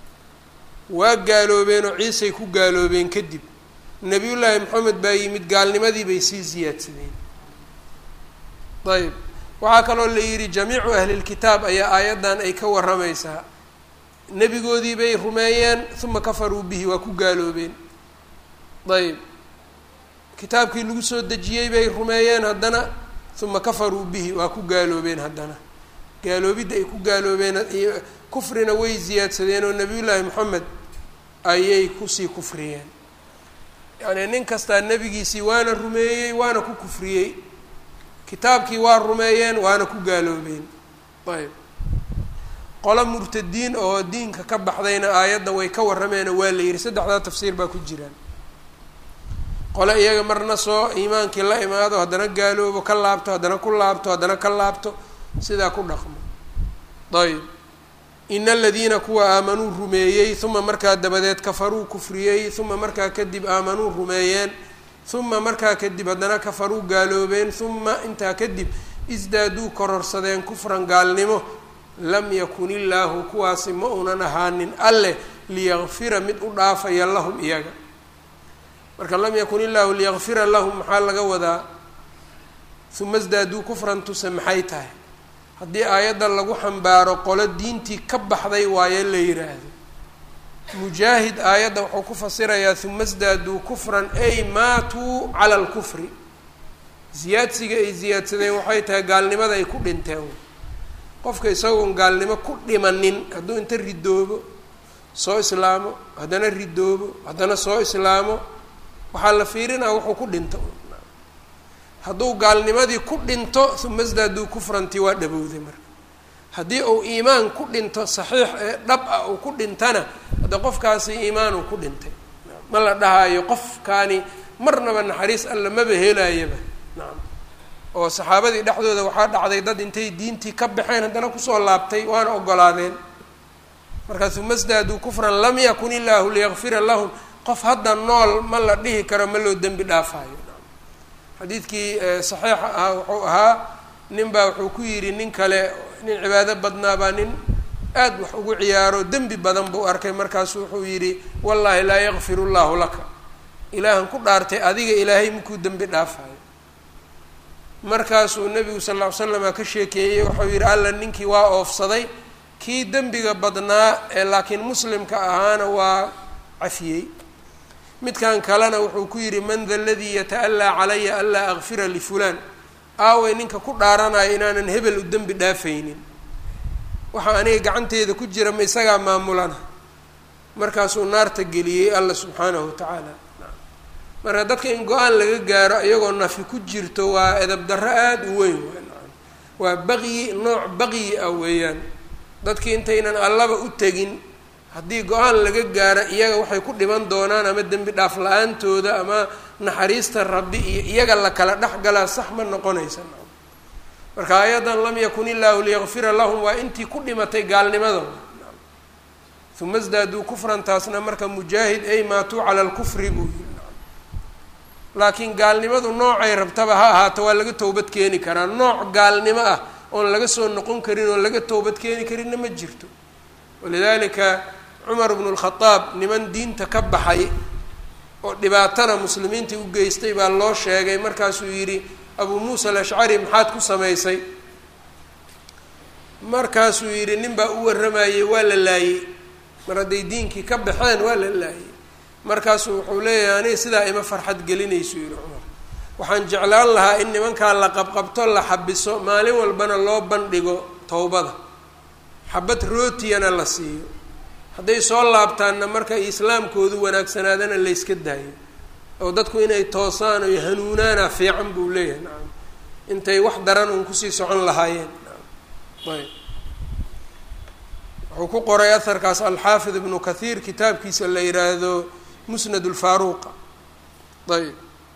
waa gaaloobeenoo ciisay ku gaaloobeen kadib nebiyullaahi moxamed baa yimid gaalnimadii bay sii siyaadsadeen ayb waxaa kaloo la yidhi jamiicu ahlilkitaab ayaa aayaddan ay ka warramaysaa nebigoodii bay rumeeyeen uma kafaruu bihi waa ku gaaloobeen ayb kitaabkii lagu soo dejiyey bay rumeeyeen haddana uma kafaruu bihi waa ku gaaloobeen haddana gaaloobidda ay ku gaaloobeen kufrina way siyaadsadeen oo nebiyullaahi moxamed ayay kusii kufriyeen yacnii nin kastaa nebigiisii waana rumeeyey waana ku kufriyey kitaabkii waa rumeeyeen waana ku gaaloobeen ayb qolo murtadiin oo diinka ka baxdayna aayaddan way ka warrameeno waa la yidhi saddexdaa tafsiir baa ku jiraan qole iyaga marna soo iimaankii la imaado haddana gaaloobo ka laabto haddana ku laabto haddana ka laabto sidaa ku dhaqmo ayb ina aladiina kuwa aamanuu rumeeyey uma markaa dabadeed kafaruu kufriyey uma markaa kadib aamanuu rumeeyeen uma markaa kadib haddana kafaruu gaaloobeen uma intaa kadib isdaaduu kororsadeen kufran gaalnimo lam yakun illaahu kuwaasi ma unan ahaanin alleh liyakfira mid u dhaafaya lahum iyaga marka lam yakun illaahu liyakfira lahum maxaa laga wadaa uma isdaaduu kufran tuse maxay tahay haddii aayadda lagu xambaaro qolo diintii ka baxday waaye la yidhaahdo mujaahid aayadda wuxuu ku fasirayaa huma sdaaduu kufran ay maatuu cala alkufri ziyaadsiga ay ziyaadsadeen waxay tahay gaalnimada ay ku dhinteen qofka isagoon gaalnimo ku dhimanin hadduu inta ridoobo soo islaamo haddana ridoobo haddana soo islaamo waxaa la fiirinaa wuxuu ku dhinto hadduu gaalnimadii ku dhinto uma sdaaduu kufrantii waa dhabowday marka haddii uu iimaan ku dhinto saxiix ee dhab ah uu ku dhintana hadda qofkaasi iimaanuu ku dhintay ma la dhahaayo qofkaani marnaba naxariis alla maba helaayaba nacam oo saxaabadii dhexdooda waxaa dhacday dad intay diintii ka baxeen haddana kusoo laabtay waana ogolaadeen markaa uma sdaaduu kufran lam yakun illaahu liyakfira lahum qof hadda nool ma la dhihi karo ma loo dembi dhaafaayo xadiidkii saxiixa ahaa wuxuu ahaa nin baa wuxuu ku yidhi nin kale nin cibaado badnaa baa nin aad wax ugu ciyaaro dembi badan buu arkay markaasu wuxuu yidhi wallaahi laa yakfiru llaahu laka ilaahan ku dhaartay adiga ilaahay makuu dembi dhaafayo markaasuu nebigu sal ll ly slama ka sheekeeyey wuxuu yidhi alla ninkii waa oofsaday kii dembiga badnaa ee laakiin muslimka ahaana waa cafiyey midkan kalena wuxuu ku yidhi man da ladii yata'allaa calaya anlaa akfira lifulaan aaway ninka ku dhaaranaya inaanan hebel u dembi dhaafaynin waxaa aniga gacanteeda ku jira ma isagaa maamulana markaasuu naarta geliyey alla subxaanahu wa tacaala marka dadka in go-aan laga gaaro iyagoo nafi ku jirto waa edab darro aada u weyn waa baqyi nooc baqyi ah weeyaan dadkii intaynan allaba u tegin haddii go-aan laga gaaro iyaga waxay ku dhiman doonaan ama dembi dhaaf la-aantooda ama naxariista rabbi iyo iyaga la kala dhex galaa sax ma noqonaysa marka ayadan lam yakun illaahu liyakfira lahum waa intii ku dhimatay gaalnimada uma sdaaduu kufran taasna marka mujaahid ay maatuu cala lkufri buu yiri laakiin gaalnimadu noocay rabtaba ha ahaato waa laga towbad keeni karaa nooc gaalnimo ah oon laga soo noqon karin oon laga towbad keeni karinna ma jirto walidaalika cumar bnu lkhadaab niman diinta ka baxay oo dhibaatana muslimiintii u geystay baa loo sheegay markaasuu yidhi abuu muusa alashcari maxaad ku samaysay markaasuu yidhi nin baa u warramayey waa la laayey mar hadday diinkii ka baxeen waa la laayey markaasuu wuxuu leeyahay aniga sidaa ima farxad gelinaysu yidhi cumar waxaan jeclaan lahaa in nimankaa la qabqabto la xabiso maalin walbana loo bandhigo towbada xabad rootiyana la siiyo hadday soo laabtaanna marka islaamkoodu wanaagsanaadana layska daayo oo dadku inay toosaan oy hanuunaana fiican buu leeyahay nacam intay wax daran uun kusii socon lahaayeen nacam ayb wuxuu ku qoray aharkaas alxaafid ibnu kathiir kitaabkiisa la yidhaahdo musnad lfaaruuqa ayb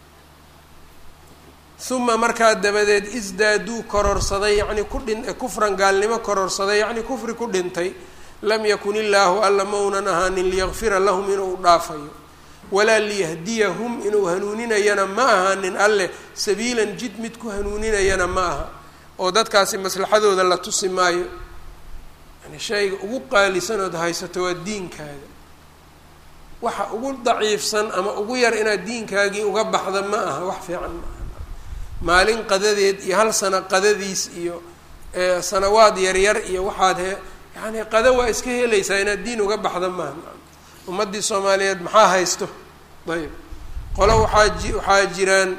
uma markaa dabadeed isdaaduu kororsaday yacni ku dhin kufran gaalnimo kororsaday yacni kufri ku dhintay lam yakun illaahu alla maunan ahaanin liyakfira lahum inuu dhaafayo walaa liyahdiyahum inuu hanuuninayana ma ahaanin alleh sabiilan jid mid ku hanuuninayana ma aha oo dadkaasi maslaxadooda la tusi maayo yani shayga ugu qaalisanood haysato waa diinkaaga waxa ugu daciifsan ama ugu yar inaad diinkaagii uga baxda ma aha wax fiican ma aha maalin qadadeed iyo hal sano qadadiis iyo sanawaad yaryar iyo waxaad he yani qada waa iska helaysaa inaad diin uga baxda maaha ummaddii soomaaliyeed maxaa haysto ayb qolo waxaa ji waxaa jiraan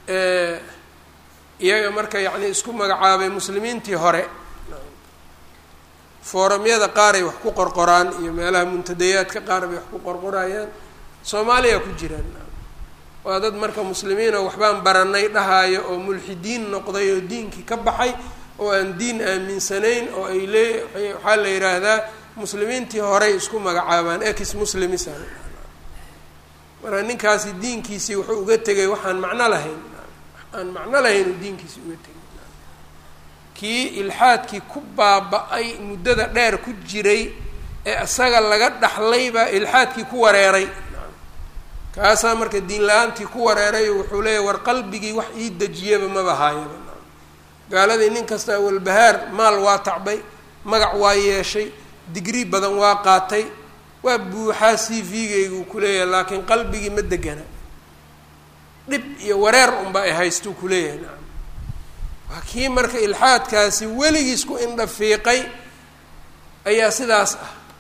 iyaga marka yacni isku magacaabay muslimiintii hore fooramyada qaaray wax ku qorqoraan iyo meelaha muntadayaadka qaar bay wax ku qorqorayaan soomaaliya ku jiraan waa dad marka muslimiinoo waxbaan baranay dhahaayo oo mulxidiin noqday oo diinkii ka baxay oo aan diin aaminsanayn oo ay lee waxaa la yidhaahdaa muslimiintii horey isku magacaabaan ex muslimis marka ninkaasi diinkiisii wuxuu uga tegay waxaan macno lahayn aan macno lahayn uu diinkiisii uga tegay kii ilxaadkii ku baaba-ay muddada dheer ku jiray ee isaga laga dhaxlay baa ilxaadkii ku wareeray kaasaa marka diin la-aantii ku wareeray wuxuu leeyahy war qalbigii wax ii dejiyaba maba haayaba gaaladii nin kasta walbahaar maal waa tacbay magac waa yeeshay digrii badan waa qaatay waa buuxaa c v-gaygu kuleeyahay laakiin qalbigii ma degana dhib iyo wareer unba ay haystuu kuleeyahay nacam waa kii marka ilxaadkaasi weligiis ku indha fiiqay ayaa sidaas ah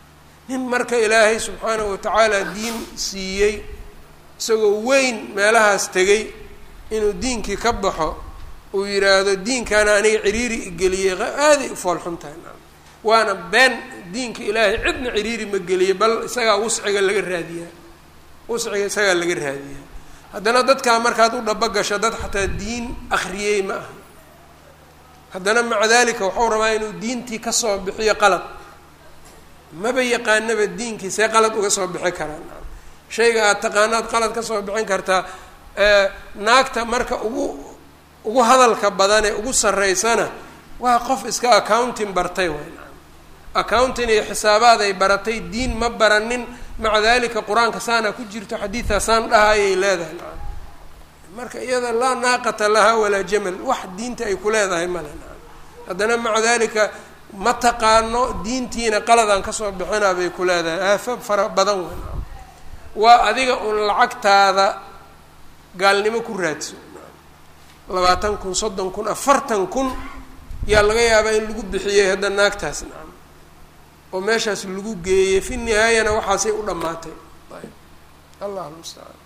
nin marka ilaahay subxaanahu watacaala diin siiyey isagoo weyn meelahaas tegay inuu diinkii ka baxo uu yidhaahdo diinkaana aniga ciriiri igeliyey aaday u foolxun tahay waana been diinka ilaahay cidna ciriiri ma geliyey bal isagaa wusciga laga raadiyaa wusciga isagaa laga raadiyaa haddana dadkaa markaad u dhaba gasho dad xataa diin akriyey ma aha haddana maca dalika waxau rabaa inuu diintii kasoo bixiyo qalad maba yaqaanaba diinkii see qalad uga soo bixi karaan shayga aad taqaanaad qalad ka soo bixin kartaa naagta marka ugu ugu hadalka badane ugu sarreysana waa qof iska accounting bartay way accounting iyo xisaabaad ay baratay diin ma baranin maca dalika qur-aanka saana ku jirto xadiidaa saan dhahayay leedahay nacam marka iyada laa naaqata lahaa walaa jamal wax diinta ay ku leedahay male nacam haddana maca dalika ma taqaano diintiina qaladaan kasoo bixinaa bay ku leedahay aafab fara badan wey nacam waa adiga un lacagtaada gaalnimo ku raadso labaatan kun soddon kun afartan kun yaa laga yaabaa in lagu bixiyey hadda naagtaas nacam oo meeshaas lagu geeyey fi nihaayana waxaasay u dhammaatay ayb allah mustacaan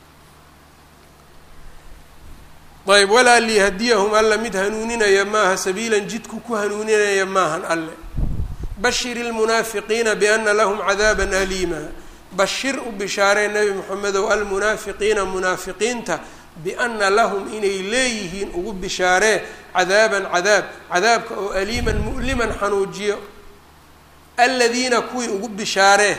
ayb walaa liyahdiyahum alla mid hanuuninaya maaha sabiilan jidku ku hanuuninaya maahan alle bashir ilmunaafiqiina biana lahum cadaaban aliima bashir u bishaaree nebi moxamedow almunaafiqiina munaafiqiinta biana lahum inay leeyihiin ugu bishaaree cadaaban cadaab cadaabka oo aliiman mu'liman xanuujiyo aladiina kuwii ugu bishaaree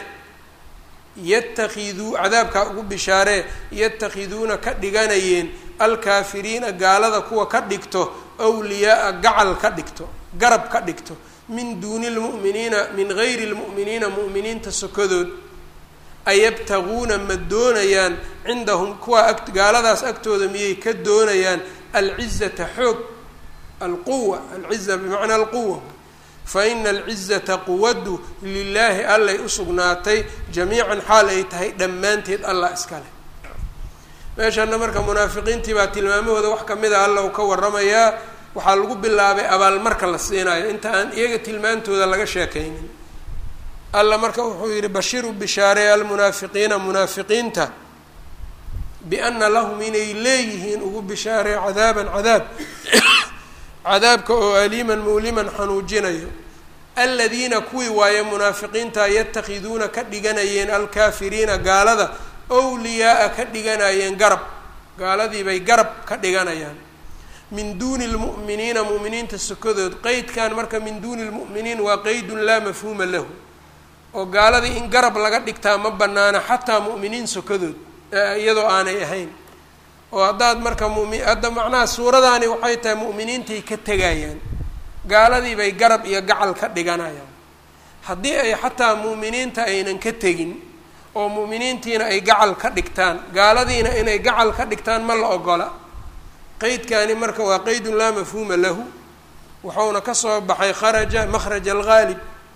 yatakiduu cadaabkaa ugu bishaaree yatakhiduuna ka dhiganayeen alkaafiriina gaalada kuwa ka dhigto wliyaaa gacal ka dhigto garab ka dhigto min duuni lmu'miniina min gayri lmu'miniina mu'miniinta sokadood ayabtaguuna ma doonayaan cindahum kuwa a gaaladaas agtooda miyay ka doonayaan alcizata xoog alquwa alciza bimacnaa alquwa fa ina alcizata quwaddu lilaahi allay usugnaatay jamiican xaal ay tahay dhammaanteed allah iska leh meeshana marka munaafiqiintii baa tilmaamahooda wax kamid a alla u ka waramayaa waxaa lagu bilaabay abaalmarka la siinayo inta aan iyaga tilmaantooda laga sheekaynin alla marka wuxuu yihi bashiru bishaaree almunaafiqiina munaafiqiinta biana lahum inay leeyihiin ugu bishaaree cadaaban cadaab cadaabka oo aliiman muuliman xanuujinayo aladiina kuwii waaye munaafiqiinta yatakhiduuna ka dhiganayeen alkaafiriina gaalada wliyaaa ka dhiganayeen garab gaaladii bay garab ka dhiganayaan min duuni lmu'miniina mu'miniinta sokadood qeydkan marka min duuni lmu'miniin waa qeydun laa mafhuuma lahu oo gaaladii in garab laga dhigtaa ma banaana xataa mu'miniin sokadood iyadoo aanay ahayn oo haddaad marka mumi hadda macnaha suuradaani waxay tahay mu'miniintay ka tegayaan gaaladii bay garab iyo gacal ka dhiganayaan haddii ay xataa mu'miniinta aynan ka tegin oo mu'miniintiina ay gacal ka dhigtaan gaaladiina inay gacal ka dhigtaan ma la ogola qeydkani marka waa qeydun laa mafhuuma lahu wuxuuna kasoo baxay kharaja makhraja alghaalib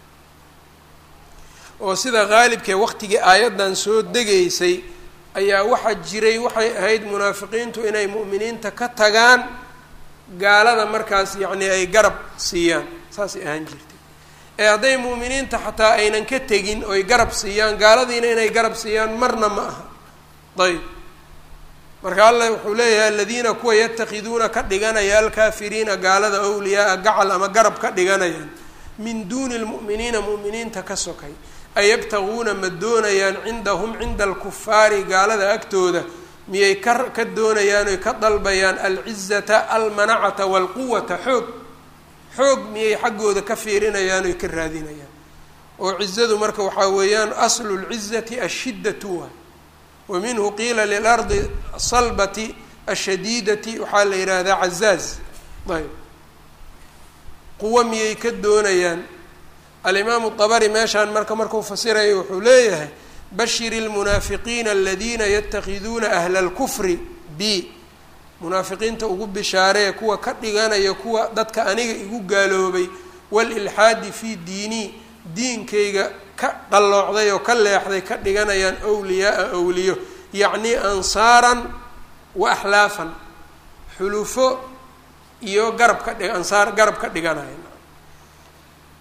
oo sida haalibkee waqtigii aayaddan soo degaysay ayaa waxaa jiray waxay ahayd munaafiqiintu inay mu'miniinta ka tagaan gaalada markaas yacni ay garab siiyaan saasay ahaan jirtay ee hadday mu'miniinta xataa aynan ka tegin oy garab siiyaan gaaladiina inay garab siiyaan marna ma aha ayb marka alla wuxuu leeyahay aladiina kuwa yatakhiduuna ka dhiganaya alkaafiriina gaalada awliyaaa gacal ama garab ka dhiganayaan min duuni lmu'miniina mu'miniinta ka sokay ayabtaguuna ma doonayaan cindahum cinda alkufaari gaalada agtooda miyay ka ka doonayaan oy ka dalbayaan alcizata almanacata waalquwata xoog xoog miyay xaggooda ka fiirinayaan oy ka raadinayaan oo cizadu marka waxaa weeyaan aslu lcizati ashiddatu waay wa minhu qiila lilardi salbati ashadiidati waxaa la yidhaahdaa cazaaz ayb quwo miyay ka doonayaan alimaamu dabari meeshaan marka markuu fasiraya wuxuu leeyahay bashir lmunaafiqiina aladiina yatakhiduuna ahla lkufri b munaafiqiinta ugu bishaaree kuwa ka dhiganaya kuwa dadka aniga igu gaaloobay walilxaadi fii diinii diinkayga ka qalloocday oo ka leexday ka dhiganayaan wliyaaa awliyo yacnii ansaaran wa axlaafan xulufo iyo garab ka dhi ansaar garab ka dhiganaya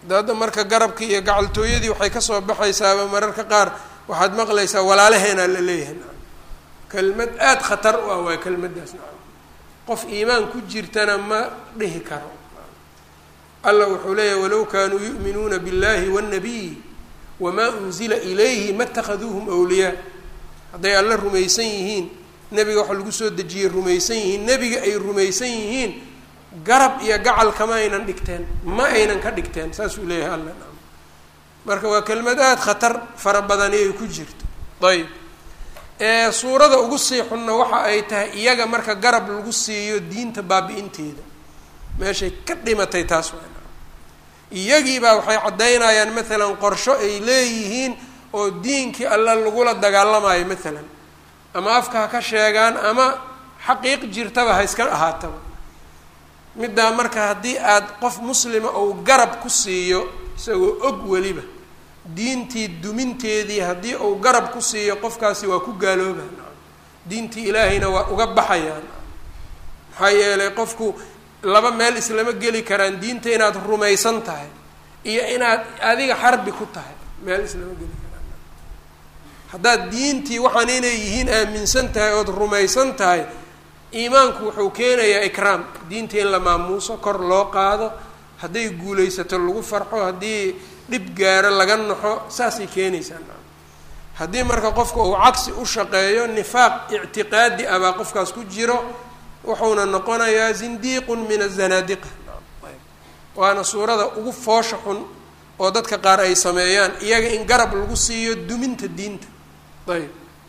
hadda marka garabkii iyo gacaltooyadii waxay kasoo baxaysaaba mararka qaar waxaad maqlaysaa walaalaheenaa la leeyahay nacam kelmad aada khatar u ah waa kelmaddaas nacam qof iimaan ku jirtana ma dhihi karo allah wuxuu leeyahy walow kaanuu yu'minuuna biاllahi wاnnabiy wamaa unzila ilayhi ma اtakhaduuhum awliyaa hadday alla rumaysan yihiin nebiga waxa lagu soo dejiyey rumaysan yihiin nebiga ay rumaysan yihiin garab iyo gacal kama aynan dhigteen ma aynan ka dhigteen saasuu leeyahay alla nacam marka waa kelmad aada khatar fara badani ay ku jirto ayb ee suurada ugu sii xunna waxa ay tahay iyaga marka garab lagu siiyo diinta baabi-inteeda meeshay ka dhimatay taas waa iyagiibaa waxay caddaynayaan maalan qorsho ay leeyihiin oo diinkii alla lagula dagaalamayo maalan ama afka ha ka sheegaan ama xaqiiq jirtaba ha iska ahaataba middaa marka haddii aad qof muslima ou garab ku siiyo isagoo og weliba diintii duminteedii haddii uu garab ku siiyo qofkaasi waa ku gaalooba diintii ilaahayna waa uga baxayaan maxaa yeelay qofku laba meel islama geli karaan diinta inaad rumaysan tahay iyo inaad adiga xarbi ku tahay meel islama geli karaan haddaad diintii waxaan inay yihiin aaminsan tahay ood rumaysan tahay iimaanku wuxuu keenayaa ikraam diinta in la maamuuso kor loo qaado hadday guulaysato lagu farxo haddii dhib gaaro laga naxo saasay keenaysaa haddii marka qofka uu cagsi u shaqeeyo nifaaq ictiqaadi ah baa qofkaas ku jiro wuxuuna noqonayaa zindiiqun min azanaadiqa waana suurada ugu foosha xun oo dadka qaar ay sameeyaan iyaga in garab lagu siiyo duminta diinta ayb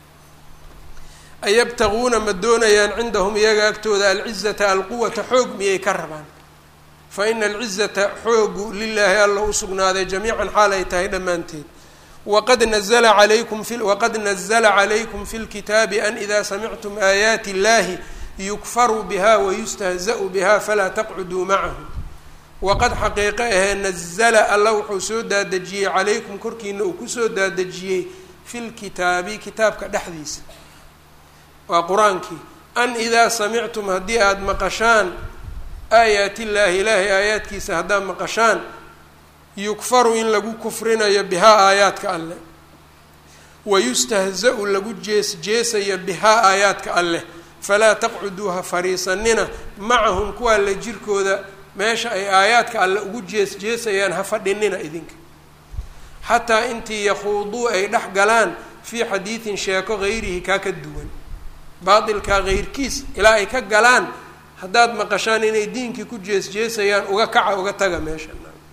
ayabtaguuna ma doonayaan cindahum iyaga agtooda alcizata alquwata xoog miyay ka rabaan fa ina alcizata xoogu lilaahi alla u sugnaaday jamiican xaal ay tahay dhammaanteed waqad nazla alaykum fi waqad nazla calaykum fi lkitaabi an ida samictum aayaati illahi yukfaru biha wayustahza'u biha falaa taqcuduu macahum waqad xaqiiqo ahee nazla alla wuxuu soo daadejiyey calaykum korkiina uu kusoo daadejiyey fi lkitaabi kitaabka dhexdiisa waa qur-aankii an idaa samictum haddii aada maqashaan aayaat illaahi ilaahay aayaadkiisa haddaad maqashaan yukfaru in lagu kufrinayo bihaa aayaadka alleh wayustahza-u lagu jees jeesayo bihaa aayaadka alleh falaa taqcuduu ha fadhiisanina macahum kuwaa la jirkooda meesha ay aayaadka alle ugu jees jeesayaan ha fadhinina idinka xataa intii yakhuuduu ay dhex galaan fii xadiidin sheeko hayrihi kaa ka duwan baatilkaa heyrkiis ilaa ay ka galaan haddaad maqashaan inay diinkii ku jees jeesayaan uga kaca uga taga meesha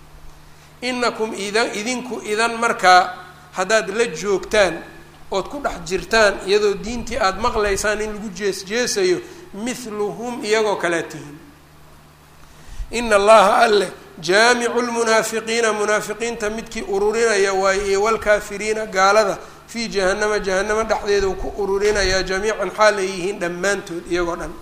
inakum idan idinku idan markaa haddaad la joogtaan ood ku dhex jirtaan iyadoo diintii aada maqlaysaan in lagu jees jeesayo mithluhum iyagoo kalea tihin ina allaha alleh jaamicu lmunaafiqiina munaafiqiinta midkii ururinaya waaye iyo walkaafiriina gaalada fii jahanama jahanamo dhexdeeda uu ku ururinayaa jamiican xaal ay yihiin dhammaantood iyagoo dhan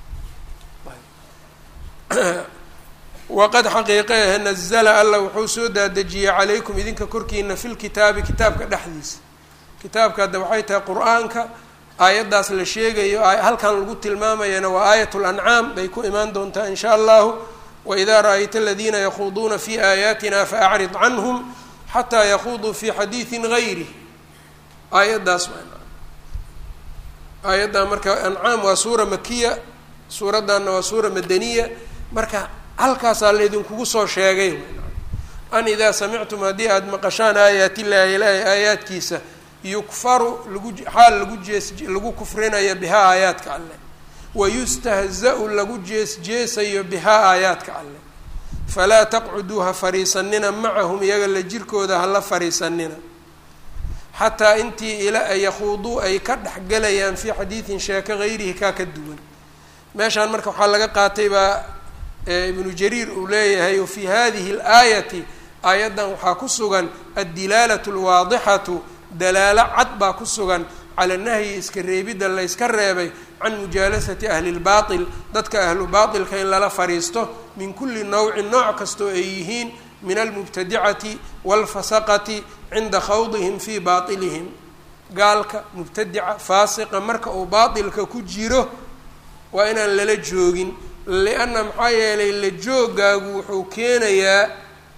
waqad xaqiiqe ahe nazla alla wuxuu soo daadejiyey calaykum idinka korkiina fi lkitaabi kitaabka dhexdiisa kitaabka hadda waxay tahay qur-aanka aayaddaas la sheegayo halkan lagu tilmaamayana waa aayat lancaam bay ku imaan doontaa in sha allahu waidaa ra-ayta aladiina yakhuuduuna fi aayaatina faacrid canhum xataa yakuuduu fi xadiidin gayrih aayaddaas aayaddaa marka ancaam waa suura makiya suuraddanna waa suura madaniya marka halkaasaa laydinkugu soo sheegay an idaa samictum haddii aada maqashaan aayaat illaahi ilaahi aayaadkiisa yukfaru lagu xaal lagu jees lagu kufrinayo bihaa aayaadka alleh wayustahza-u lagu jees jeesayo bihaa aayaadka alleh falaa taqcuduu ha fariisanina macahum iyaga la jirkooda hala fariisanina xataa intii ila yakhuuduu ay ka dhexgelayaan fii xadiidin sheeko hayrihi kaa ka duwan meeshaan marka waxaa laga qaatay baa ibnu jariir uu leeyahay wafii hadihi اlaayati aayaddan waxaa ku sugan addilaalatu اlwaadixatu dalaalo cad baa ku sugan cala nahyi iska reebidda layska reebay can mujaalasati ahli اlbaaطil dadka ahlu baaطilka in lala fadhiisto min kuli nowcin nooc kastoo ay yihiin min almubtadicati wاlfasaqati cinda khawdihim fii baaطilihim gaalka mubtadica faasiqa marka uu baaطilka ku jiro waa inaan lala joogin lianna maxaa yeelay la joogaagu wuxuu keenayaa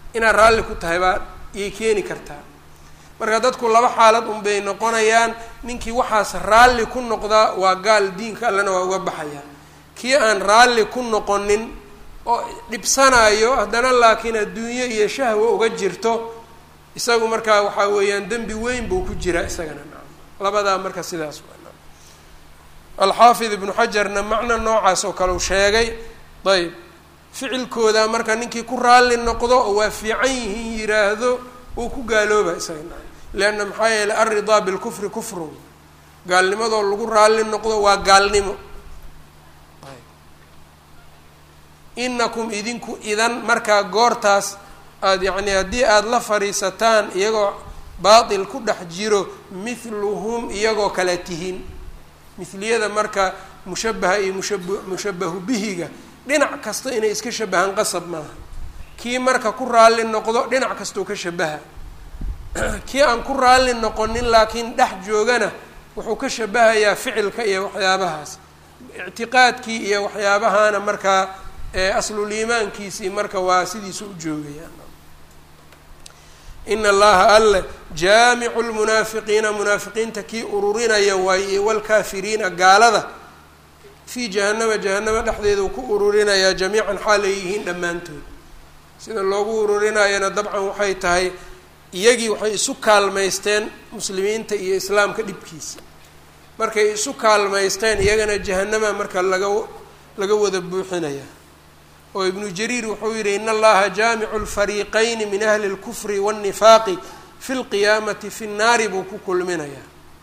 inaad raalli ku tahay baa iyay keeni kartaa marka dadku laba xaalad unbay noqonayaan ninkii waxaas raalli ku noqdaa waa gaal diinka allena waa uga baxayaa kii aan raalli ku noqonin oo dhibsanayo haddana laakiin adduunyo iyo shahwa uga jirto isagu markaa waxaa weeyaan dembi weyn buu ku jiraa isagana labadaa marka sidaas alxaafid ibnu xajarna macno noocaas oo kale u sheegay ayb ficilkooda marka ninkii ku raalli noqdo oo waa fiican yihiin yiraahdo uu ku gaalooba isagana leanna maxaa yeeley alridaa bilkufri kufrun gaalnimadoo lagu raalli noqdo waa gaalnimo inakum idinku idan markaa goortaas aada yacni haddii aada la fadhiisataan iyagoo baatil ku dhex jiro mithluhum iyagoo kale tihiin mithliyada marka mushabaha iyo mushab mushabahu bihiga dhinac kasta inay iska shabahaan qasab maaha kii marka ku raalli noqdo dhinac kastoo ka shabaha kii aan ku raalli noqonin laakiin dhex joogana wuxuu ka shabahayaa ficilka iyo waxyaabahaas ictiqaadkii iyo waxyaabahana markaa aslul iimaankiisii marka waa sidiisu u joogayaan ina allaha alle jaamicu lmunaafiqiina munaafiqiinta kii ururinaya waaye walkaafiriina gaalada fii jahanama jahanamo dhexdeeda uu ku ururinayaa jamiican xaal ay yihiin dhammaantood sida loogu ururinayana dabcan waxay tahay iyagii waxay isu kaalmaysteen muslimiinta iyo islaamka dhibkiisa markay isu kaalmaysteen iyagana jahanama marka laga laga wada buuxinaya oo ibnu jariir wuxuu yihi in allaha jaamicu lfariiqayni min ahli اlkufri wاnnifaaqi fi lqiyaamati fi nnaari buu ku kulminayaa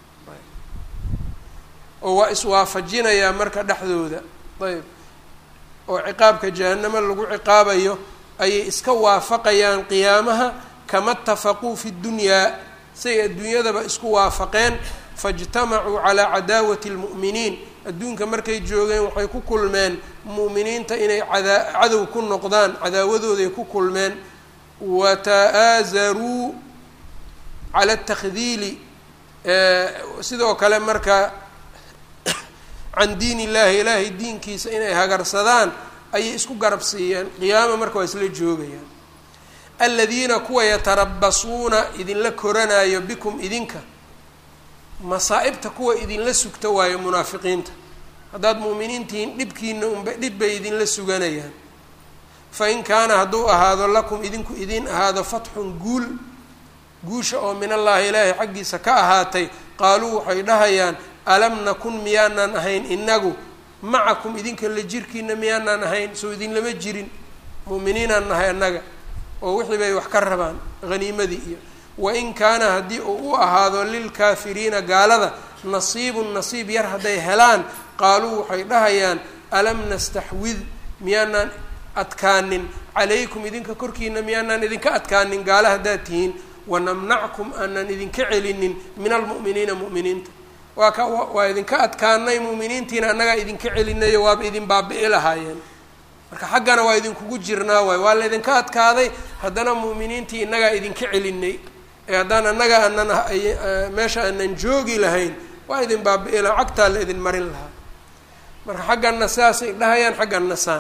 oo waa iswaafajinayaa marka dhexdooda ayb oo ciqaabka jahanamo lagu ciqaabayo ayay iska waafaqayaan qiyaamaha kama itafaquu fi ddunyaa say adduunyadaba isku waafaqeen faاjtamacuu calaa cadaawati اlmu'miniin adduunka markay joogeen waxay ku kulmeen mu'miniinta inay cadaa cadow ku noqdaan cadaawadooday ku kulmeen wata'aazaruu cala اtakdiili sidoo kale marka can diin illahi ilaahay diinkiisa inay hagarsadaan ayay isku garab siiyeen qiyaama marka waa isla joogayaan aladiina kuwa yatarabasuuna idinla koranayo bikum idinka masaa-ibta kuwa idinla sugta waayo munaafiqiinta haddaad mu'miniintihiin dhibkiina unba dhib bay idinla suganayaan fa in kaana hadduu ahaado lakum idinku idin ahaado fatxun guul guusha oo min allaahi ilaahay xaggiisa ka ahaatay qaaluu waxay dhahayaan alam nakun miyaanaan ahayn inagu macakum idinka la jirkiina miyaanaan ahayn soo idinlama jirin mu'miniinaan nahay annaga oo wixii bay wax ka rabaan haniimadii iyo wain kaana haddii uu u ahaado lilkaafiriina gaalada nasiibun nasiib yar hadday helaan qaaluu waxay dhahayaan alam nastaxwid miyaanaan adkaanin calaykum idinka korkiina miyaanaan idinka adkaanin gaala haddaad tihiin wanamnackum aanan idinka celinin min almu'miniina mu'miniinta waa ka waa idinka adkaanay mu'miniintiina annagaa idinka celinayo waaba idin baabi'i lahaayeen marka xaggana waa idinkugu jirnaa waay waa laydinka adkaaday haddana mu'miniintii innagaa idinka celinay ee haddaan annaga aanan meesha aanan joogi lahayn waa idin baabi'i laha cagtaa la idin marin lahaa marka xagganna sidaasay dhahayaan xagganna saan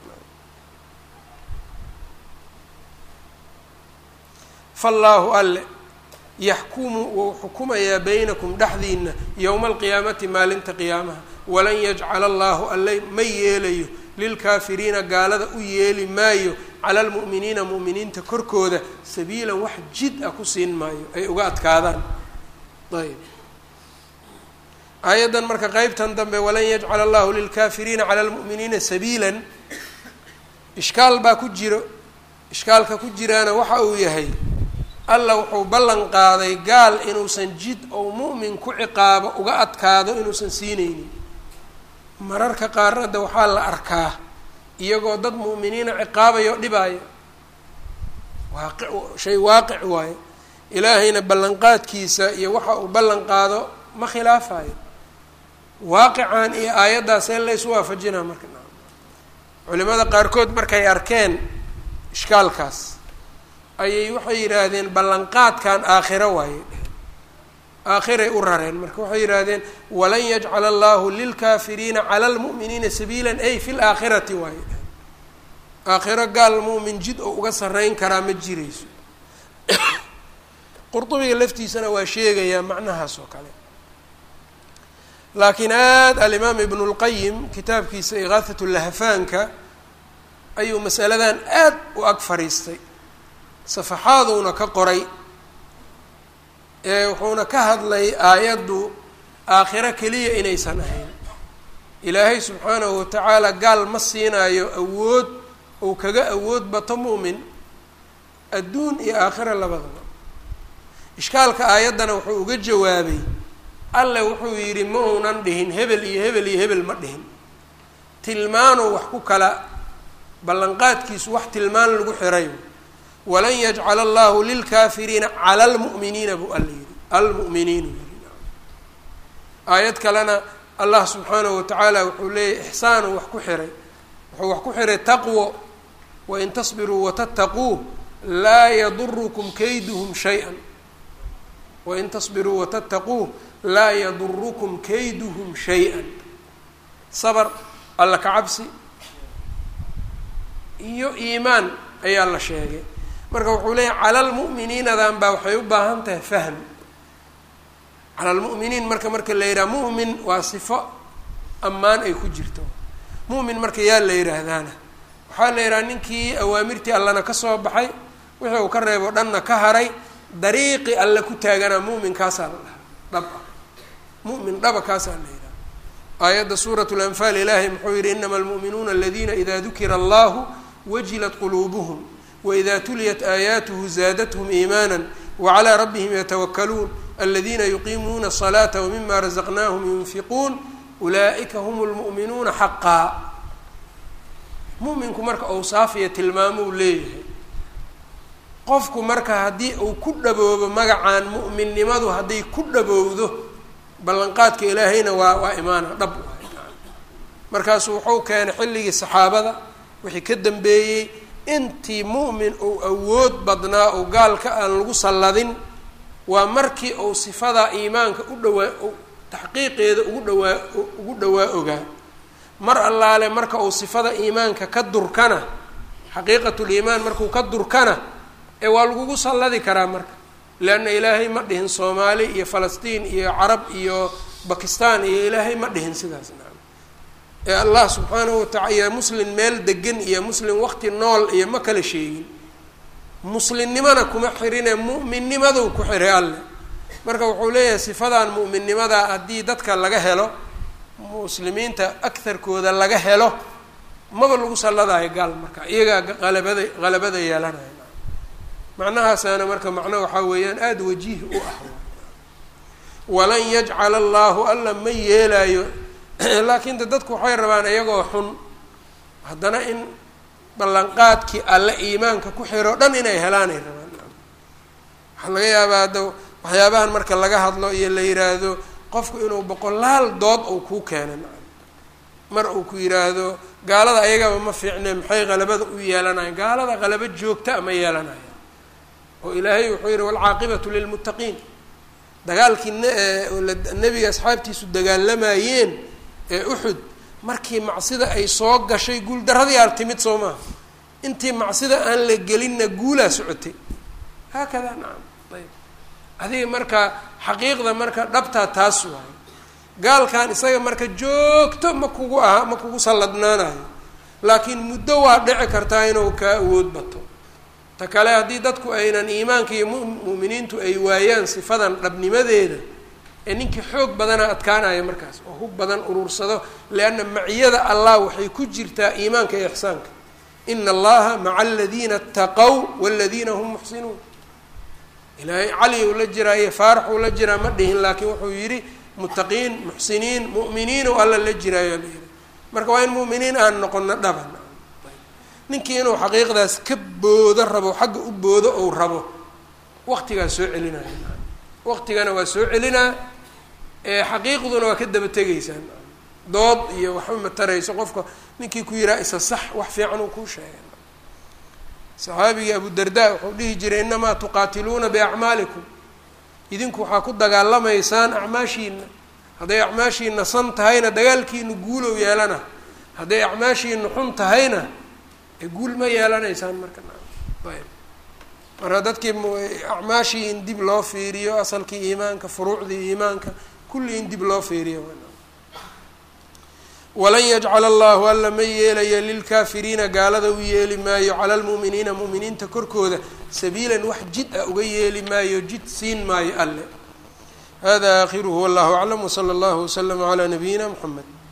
fallaahu alle yaxkumu wou xukumayaa baynakum dhexdiina yowma alqiyaamati maalinta qiyaamaha walan yajcala allaahu alle ma yeelayo lilkaafiriina gaalada u yeeli maayo cala almu'miniina mu'miniinta korkooda sabiilan wax jid ah ku siin maayo ay uga adkaadaan ayb aayaddan marka qeybtan dambe walan yajcala allahu lilkaafiriina cala almu'miniina sabiilan ishkaal baa ku jiro ishkaalka ku jiraana waxa uu yahay alla wuxuu ballan qaaday gaal inuusan jid ou mu'min ku ciqaabo uga adkaado inuusan siinaynin mararka qaarnada waxaa la arkaa iyagoo dad mu'miniina ciqaabayo dhibaayo waaqi shay waaqic waayo ilaahayna ballanqaadkiisa iyo waxa uu ballan qaado ma khilaafayo waaqican iyo aayaddaasee laysu waafajinaa marka culimada qaarkood markay arkeen ishkaalkaas ayay waxay yidhaahdeen ballanqaadkan aakhiro waaye aakhiray u rareen marka waxay yidhaahdeen walan yajcala allahu lilkaafiriina cala lmu'miniina sabiila ay fi laakhirati waaye aakhiro gaal muumin jid oo uga sarreyn karaa ma jirayso qurdubiga laftiisana waa sheegayaa macnahaas oo kale laakiin aad alimaam ibnu lqayim kitaabkiisa ikaahat lahafaanka ayuu masaladan aad u ag fadhiistay safaxaaduuna ka qoray ee wuxuuna ka hadlay aayaddu aakhiro keliya inaysan ahayn ilaahay subxaanahu watacaala gaal ma siinaayo awood ou kaga awood bato mu'min adduun iyo aakhira labadaba ishkaalka aayaddana wuxuu uga jawaabay alle wuxuu yidhi ma uunan dhihin hebel iyo hebel iyo hebel ma dhihin tilmaanuu wax ku kala ballanqaadkiisu wax tilmaan lagu xirayo walan yajcala allahu lilkaafiriina cala almu'miniina buu alla yidhi almu'miniinu yidhi aayad kalena allah subxaanahu watacaala wuxuu leeyahy ixsaanuu wax ku xiray wuxuu wax ku xiray taqwo wain tasbiruu watataquu laa yadurukum kayduhum shay-an wain tasbiruu watataquu laa yadurukum kayduhum shay-an sabr alla ka cabsi iyo iimaan ayaa la sheegay marka wuxuu leeyahy cala lmu'miniinadan baa waxay u baahan tahay fahm cala lmu'miniin marka marka la yidhaha mu'min waa sifo ammaan ay ku jirto mu'min marka yaa la yidhaahdaana waxaa la yidhaha ninkii awaamirtii allana ka soo baxay wixii uu ka reebo dhanna ka haray dariiqi alle ku taaganaa mu'minkaasaa la dhahaa dhab ah mu'min dhaba kaasaa la yidhaha aayadda suurat lanfaal ilaahay muxuu yihi inama almu'minuuna aladiina ida dukira allahu wajilat quluubuhum waida tuliyat aayaatuhu zaadathum iimaana wacalaa rabbihim yatawakaluun aladiina yuqiimuuna الصalaata wmima razaqnaahum yunfiquun ulaa'ika hum lmu'minuuna xaqaa mu'minku marka awsaafiya tilmaamuu leeyahay qofku marka haddii uu ku dhaboobo magacaan mu'minnimadu hadday ku dhabowdo ballanqaadka ilaahayna waa waa imaana dhab markaasuu wuxuu keenay xilligii saxaabada wixii ka dambeeyey intii mu'min uu awood badnaa oo gaalka aan lagu salladin waa markii uu sifadaa iimaanka u dhawaa taxqiiqeeda ugu dhawaa ugu dhawaa ogaa mar allaale marka uu sifada iimaanka ka durkana xaqiiqatuliimaan markuu ka durkana ee waa lagugu salladi karaa marka leanna ilaahay ma dhihin soomaali iyo falastiin iyo carab iyo bakistan iyo ilaahay ma dhihin sidaas naam ee allah subxaanahu watacala iyo muslin meel degan iyo muslim waqti nool iyo ma kala sheegin muslimnimana kuma xirine mu'minnimaduu ku xiray alle marka wuxuu leeyahay sifadan mu'minnimadaa haddii dadka laga helo muslimiinta agharkooda laga helo maba lagu salladaayo gaal marka iyagaa qalabada qalabada yeelanaya macnahaasaana marka macno waxaa weeyaan aada wajiih u ah walan yajcala allaahu alla ma yeelaayo laakiin de dadku waxay rabaan iyagoo xun haddana in ballanqaadkii alle iimaanka ku xiro dhan inay helaanay rabaan waxaa laga yaabaa hadda waxyaabahan marka laga hadlo iyo la yiraahdo qofku inuu boqolaal dood uu kuu keena mar uu ku yiraahdo gaalada ayagaba ma fiicne maxay qalabada u yeelanayan gaalada qalabo joogta ma yeelanaya oo ilaahay wuxuu yihi walcaaqibatu lilmuttaqiin dagaalkii nebiga asxaabtiisu dagaalamayeen ee uxud markii macsida ay soo gashay guuldaradii aal timid soo maaha intii macsida aan la gelinna guulaa socotay haakadaa nacam ayb adiga marka xaqiiqda marka dhabtaa taas waayo gaalkan isaga marka joogto ma kugu aha ma kugu salladnaanayo laakiin muddo waa dhici kartaa inuu kaa awood bato ta kale haddii dadku aynan iimaanka iyo mu'miniintu ay waayaan sifadan dhabnimadeeda ee ninkii xoog badana adkaanaya markaas oo hub badan urursado lianna maciyada allah waxay ku jirtaa iimaanka iyo ixsaanka ina allaha maca aladiina ataqow waladiina hum muxsinuun ilaahay cali uu la jiraa iyo faarax uu la jiraa ma dhihin laakiin wuxuu yidhi muttaqiin muxsiniin mu'miniin oo alla la jiraayo la yihi marka waa in mu'miniin aan noqono dhaban ninkii inuu xaqiiqdaas ka boodo rabo xagga u boodo ou rabo waqtigaa soo celinaya waqtigana waa soo celinaa xaqiiqduna waa ka daba tegaysaa dood iyo waxba matarayso qofka ninkii ku yihaa isa sax wax fiican uu kuu sheegay saxaabigii abu darda wuxuu dhihi jiray inamaa tuqaatiluuna biacmaalikum idinku waxaa ku dagaalamaysaan acmaashiina hadday acmaashiina san tahayna dagaalkiinu guulow yeelana hadday acmaashiina xun tahayna guul ma yeelanaysaan marka ayb marka dadkii acmaashii in dib loo fiiriyo asalkii iimaanka furuucdii iimaanka kulli in dib loo fiiriyo walan yajcala allahu alla ma yeelayo lilkaafiriina gaalada u yeeli maayo cala lmu'miniina mu'miniinta korkooda sabiilan wax jid ah uga yeeli maayo jid siin maayo alle hada aakhiruhu wallahu aclam wsala allahu waslama calaa nabiyina mxamed